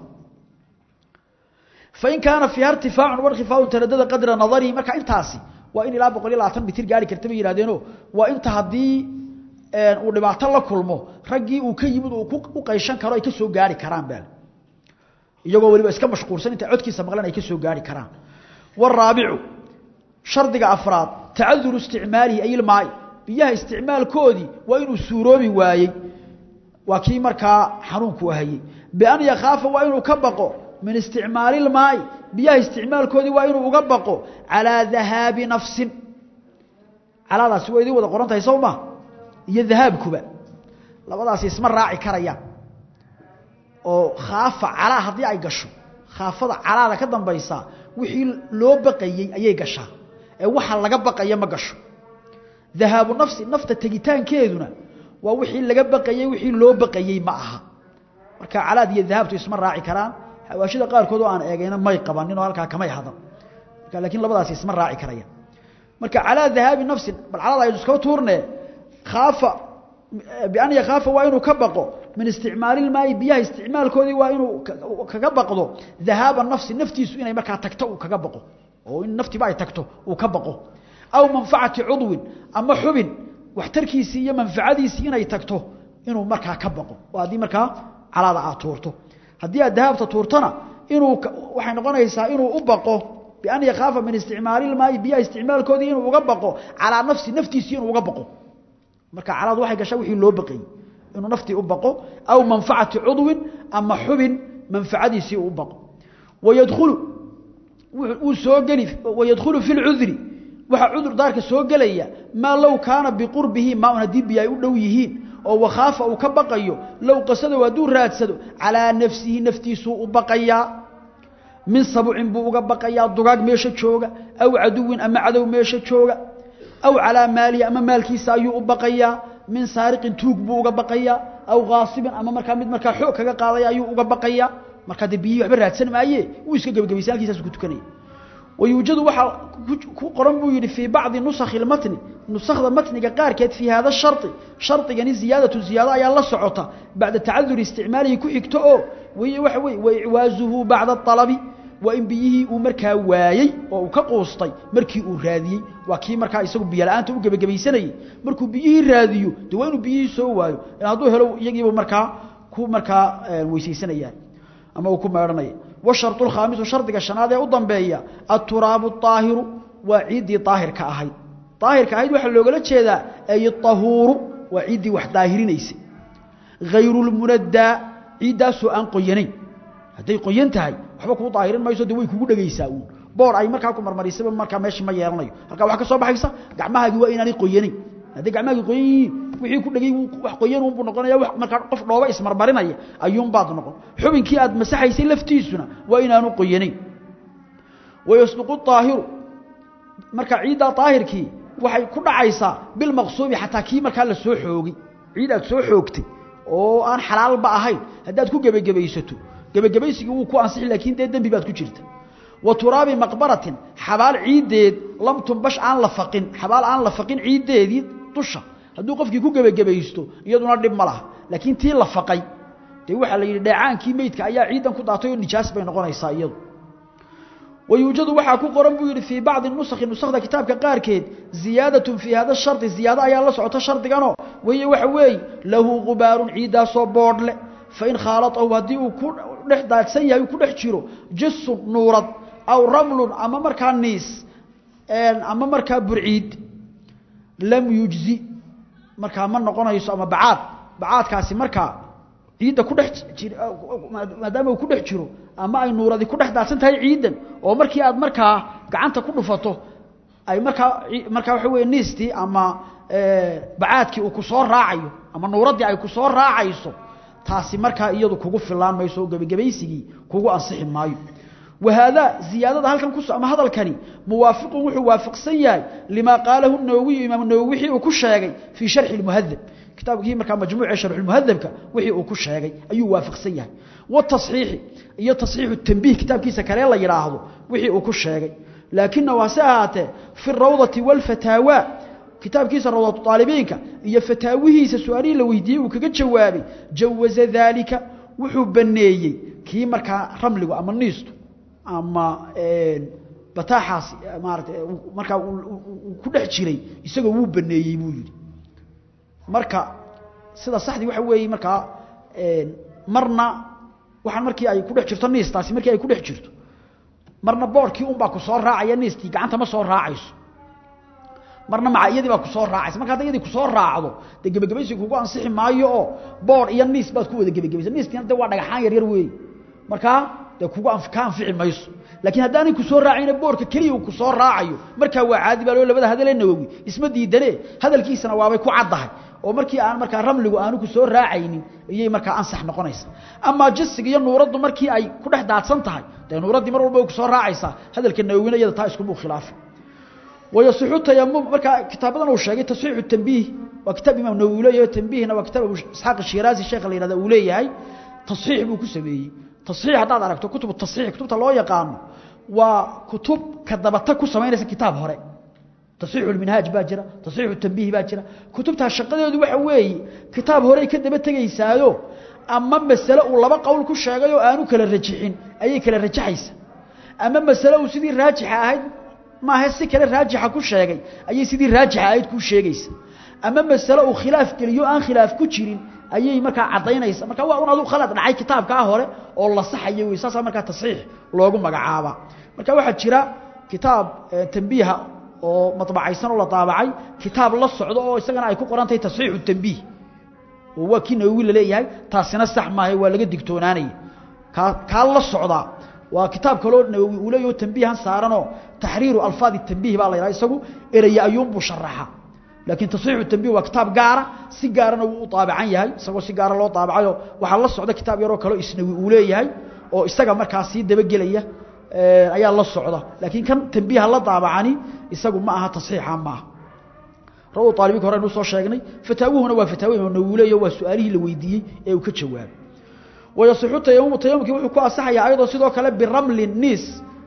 fain kaana fiiha irtifaacun warkifaacun taradada qadra nadarihi marka intaasi waa in ilaa boqol iyo labaatan mitir gaari karta bay yidhahdeenoo waa inta haddii uu dhibaato la kulmo raggii uu ka yimid uu u qayshan karo ay ka soo gaari karaan baa iyagoo waliba iska mashquulsan inta codkiisa maqlan ay ka soo gaari karaan waraabicu shardiga afraad tacaduru isticmaalihi ay ilmaai biyaha isticmaalkoodii waa inuu suuroobi waayey waa kii markaa xanuunku hayey bian yakhaafa waa inuu ka baqo min isticmaali ilmaai biyaha isticmaalkoodii waa inuu uga baqo calaa dahaabi nafsin calaadaasi waa idin wada qoran tahay sow ma iyo dahaabkuba labadaasi isma raaci karayaan oo khaafa calaa haddii ay gasho khaafada calaada ka dambaysa wixii loo baqayey ayay gashaa ee waxa laga baqaya ma gasho dahaabu nafsi nafta tegitaankeeduna waa wixii laga baqayey wixii loo baqayey ma aha marka calaad iyo dahaabtu isma raaci karaan xawaashida qaarkood oo aan eegayna may qabanin oo halkaa kamay hadan marka laakiin labadaasi isma raaci karayaan marka calaa dahaabi nafsin bal calaada aynu iskaba tuurne khaafa بأن يخاف وإنه كبقه من استعمال الماء بيها استعمال كودي وإنه كبقه ذهاب النفس نفتي سوينة مركا تكتو كبقه وإن نفتي باي تكتو وكبقه أو منفعة عضو أما حبن واحتركي سيئة منفعة سيئة تكتو إنه مركا كبقه وهذه مركا على ذا تورته هذه الذهاب تورتنا إنه وحين قنيسا إنه أبقه بأن يخاف من استعمال الماء بيها استعمال كودي إنه أبقه على نفسي نفتي سيئة أبقه marka calaad waxay gashaa wixii loo baqay inuu naftii u baqo aw manfacati udwin ama xubin manfacadiisi u baqo wayadkhulu uu soo gali wayadkhulu fi al'udhri waxa udur daarka soo galaya ma law kaana biqurbihi ma una dibi ay u dhow yihiin oo wakhafa uu ka baqayo law qasada waduu raadsado ala nafsihi naftiisu u baqaya min sab'in buu uga baqaya dugaag meesha jooga aw aduwin ama cadow meesha jooga أو على مالي أما مالكي سايو أبقيا من سارق توق بو أبقيا أو غاصب أما مركا مد مركا حوك قاضي أيو أبقيا مركا دبيو عبر هاتسن مايه ويسكا قبل قبل سالكي ساسو كتكني ويوجد وحا قرن بو يدي في بعض نسخ المتن نسخ المتن قار كانت في هذا الشرط شرط يعني زيادة زيادة يا الله سعوطة بعد تعذر استعماله كحكتو وي وحوي وإعوازه بعد الطلب وإن بيه ومركا وايي oo ka qoostay markii uu raadiyay waa kii markaa isagu biyo la'aanta u gabagabaysanayay markuu biyihii raadiyo de waa inuu biyihii soo waayo in hadduu helo iyagiiba markaa ku markaa weysaysanayaan ama uu ku meedhanaya washartu lkhaamisu shardiga shanaad ee u dambeeya aturaabu aahiru waa ciiddii daahirka ahayd daahirka ahayd waxaa loogala jeedaa ay ahuuru waa ciiddii wax daahirinaysay hayru lmunaddaa ciiddaasoo aan qoyanayn hadday qoyan tahay waxba kuu daahirin mayso de way kugu dhagaysaa uun boor ay markaa ku marmarisaba markaa meeshii ma yeelanayo halkaa waxaa ka soo baxaysa gacmahaagii waa inaanay qoyanayn haddii gacmahagi qoyan yihiin wixii ku dhegay wax qoyan unbuu noqonaya wax markaa qof dhooba ismarmarinaya ayuunbaad noqon xubinkii aad masaxaysay laftiisuna waa inaanu qoyanayn wayasduqu aahiru marka ciiddaa daahirkii waxay ku dhacaysaa bilmaqsuubi xataa kii markaa la soo xoogay ciid aad soo xoogtay oo aan xalaalba ahayn haddaad ku gebagebaysato gebagebaysigii wuu ku ansixi laakiin dee dembi baad ku jirta wa turaabi maqbaratin xabaal ciiddeed lam tumbash aan la faqin xabaal aan la faqin ciiddeedii dusha hadduu qofkii ku gebagebaysto iyaduna dhib ma laha laakiin tii la faqay dee waxaa la yidhi dheecaankii meydka ayaa ciiddan ku daatay oo nijaas bay noqonaysaa iyadu wayuujadu waxaa ku qoran buu yidhi fii bacdi nusakhi nusakda kitaabka qaarkeed ziyaadatun fii hada shardi ziyaado ayaa la socota shardiganoo wahiy waxa weeye lahu gubaarun ciiddaasoo boodhle fain khaalatahu haddii uu ku dhex daadsan yahay uu ku dhex jiro jasun nuurad aw ramlun ama markaa niis ama markaa burciid lam yujzi markaa ma noqonayso ama bacaad bacaadkaasi markaa ciidda ku dhex maadaama uu ku dhex jiro ama ay nuuradi ku dhex daadsan tahay ciiddan oo markii aad markaa gacanta ku dhufato ay markaa markaa waxa weeye niistii ama bacaadkii uu ku soo raacayo ama nuuraddii ay ku soo raacayso taasi markaa iyadu kugu filaan mayso oo gebagebaysigii kugu ansixi maayo wahaadaa ziyaadada halkan ku ama hadalkani muwaafiqun wuxuu waafaqsan yahay limaa qaalahu nawowiyu imaam nawowi wixii uu ku sheegay fii sharxi lmuhadab kitaabkii markaa majmuuca sharxulmuhadabka wixii uu ku sheegay ayuu waafaqsan yahay watasxiixi iyo tasxiixu tanbiih kitaabkiisa kale la yidhaahdo wixii uu ku sheegay laakina waase ahaatee fi rawdati walfataawa kitaabkiisa rawdatu aalibiinka iyo fataawihiisa su-aalihii la weydiiyey uu kaga jawaabay jawaza daalika wuxuu baneeyey kii markaa ramligu ama niistu ama bataaxaasi maarata markaa ku dhex jiray isagoo wuu baneeyey buu yidhi marka sida saxdii waxa weeye markaa marna waxaan markii ay ku dhex jirto niistaasi markii ay ku dhex jirto marna boodhkii unbaa ku soo raacaya niistii gacanta ma soo raacayso marna maca iyadii baa ku soo raacaysa marka hadda iyadii ku soo raacdo dee gebagabaysi kugu ansixi maayo oo boodh iyo niis baad ku wada gebagabaysa niistiina de waa dhagaxaan yar yar weeye markaa dee kugu ka anfici mayso laakiin haddaanay ku soo raacayna boorka keliya uu ku soo raacayo markaa waa caadi baa loo labada hadalee nawowi isma diidane hadalkiisana waabay ku caddahay oo markii aan markaa ramligu aanu ku soo raacaynin ayay markaa ansax noqonaysa amaa jasiga iyo nuuraddu markii ay ku dhex daadsan tahay dee nuuraddii mar walba way ku soo raacaysaa hadalka nawowina iyada taa iskuma khilaafi wayasixu tayamum markaa kitaabadan uu sheegay tasxiixu tanbiih waa kitaab imaam nawowi leeyahay tanbiihna waa kitaab abu isxaaq shiraazi sheekha la yihahda uu leeyahay tasxiix buu ku sameeyey tasxiix haddaad aragto kutubu tasxiix kutubta loo yaqaano waa kutub ka dabata ku samaynaysa kitaab hore tasxiixu lminhaaj baa jira tasxiixu tanbiih baa jira kutubtaa shaqadeedu waxa weeye kitaab horey ka daba tegaysaayo ama masale uu laba qowl ku sheegay oo aanu kala rajixin ayay kala rajaxaysa ama masale uu sidii raajixa ahayd maaha si kale raajixa ku sheegay ayay sidii raajixa ahayd kuu sheegaysa ama masale uu khilaaf geliyo aan khilaaf ku jirin ayay markaa cadaynaysa marka waa un adu khalad dhacay kitaabkaa hore oo la saxayo wey saasaa markaa tasxiix loogu magacaabaa marka waxaa jira kitaab tambiiha oo madbacaysan oo la daabacay kitaab la socdo oo isagana ay ku qoran tahay tasxiixu tambiih oo waa kii nawowi la leeyahay taasina sax maahay waa laga digtoonaanaya kaa kaa la socdaa waa kitaab kaloo nawowi uu leeyaho tambiihan saaranoo taxriiru alfaadi tambiih baa la yidhaha isagu eraya ayuunbuu sharaxa laakiin tasxiixu tanbiih waa kitaab gaara si gaarana wuu u daabacan yahay isagoo si gaara loo daabacayo waxaa la socda kitaab yaroo kaleo isnawi uu leeyahay oo isaga markaa sii dabagelaya ayaa la socda laakiin kan tanbiiha la daabacani isagu ma aha tasxiixa maaha rawu aalibinka hore aynu soo sheegnay fataawuhuna waa fataawo imaam nawowi leeyaho waa su-aalihii la weydiiyey ee uu ka jawaabay wayasixu tayamumu tayamumkii wuxuu ku asaxayaa ayadoo sidoo kale biramlin niis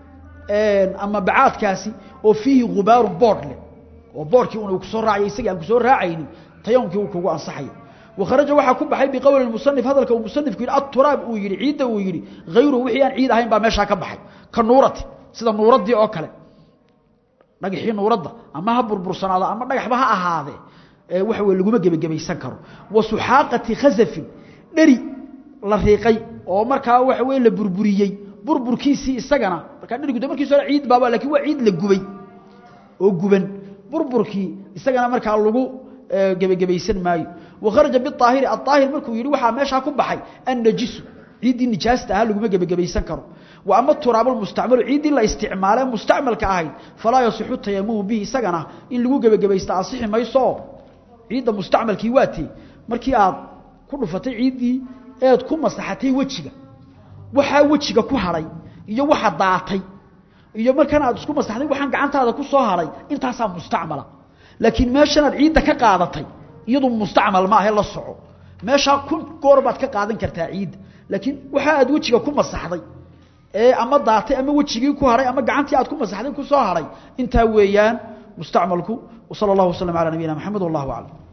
ama bacaadkaasi oo fiihi gubaaru boodh leh oo boorkii una kusoo raacay isagii aan kusoo raacaynin tayamumkii uu kugu ansaxaya wakharaja waxaa ku baxay biqowli musanif hadalka uu musanifku yidhi aturaab uu yidhi ciidda uu yidhi hayruhu wixii aan ciid ahayn baa meeshaa ka baxay ka nuurati sida nuuraddii oo kale dhagaxii nuuradda ama ha burbursanaado ama dhagaxba ha ahaadee waxa weye laguma gebagebaysan karo wa suxaaqati khasafin dheri la riiqay oo markaa waxa weye la burburiyey burburkiisii isagana markaa dherigu de markiis hore ciid baaba lakin waa ciid la gubay oo guban burburkii isagana markaa lagu gebagebaysan maayo wakharaja biaahiri aaahir markuu yidhi waxaa meeshaa ku baxay annajisu ciiddii nijaasta ahaa laguma gebagebaysan karo wa ama turaabulmustacmalu ciiddii la isticmaale mustacmalka ahayd falaa yasixu tayamumu bihi isagana in lagu gebagebaysta asixi mayso ciidda mustacmalkii waa tee markii aad ku dhufatay ciiddii eed ku masaxatay wejiga waxaa wejiga ku hadhay iyo waxa daatay iyo markan aad isku masaxday waxaan gacantaada ku soo hadhay intaasaa mustacmala laakiin meeshanaad ciidda ka qaadatay iyadu mustacmal maahe la soco meeshaa kun goor baad ka qaadan kartaa ciidda laakiin waxa aad wejiga ku masaxday ee ama daatay ama wejigii ku hadhay ama gacantii aad ku masaxday ku soo hadhay intaa weeyaan mustacmalku وصلى الله وسلم على نبينا محمد والله أعلم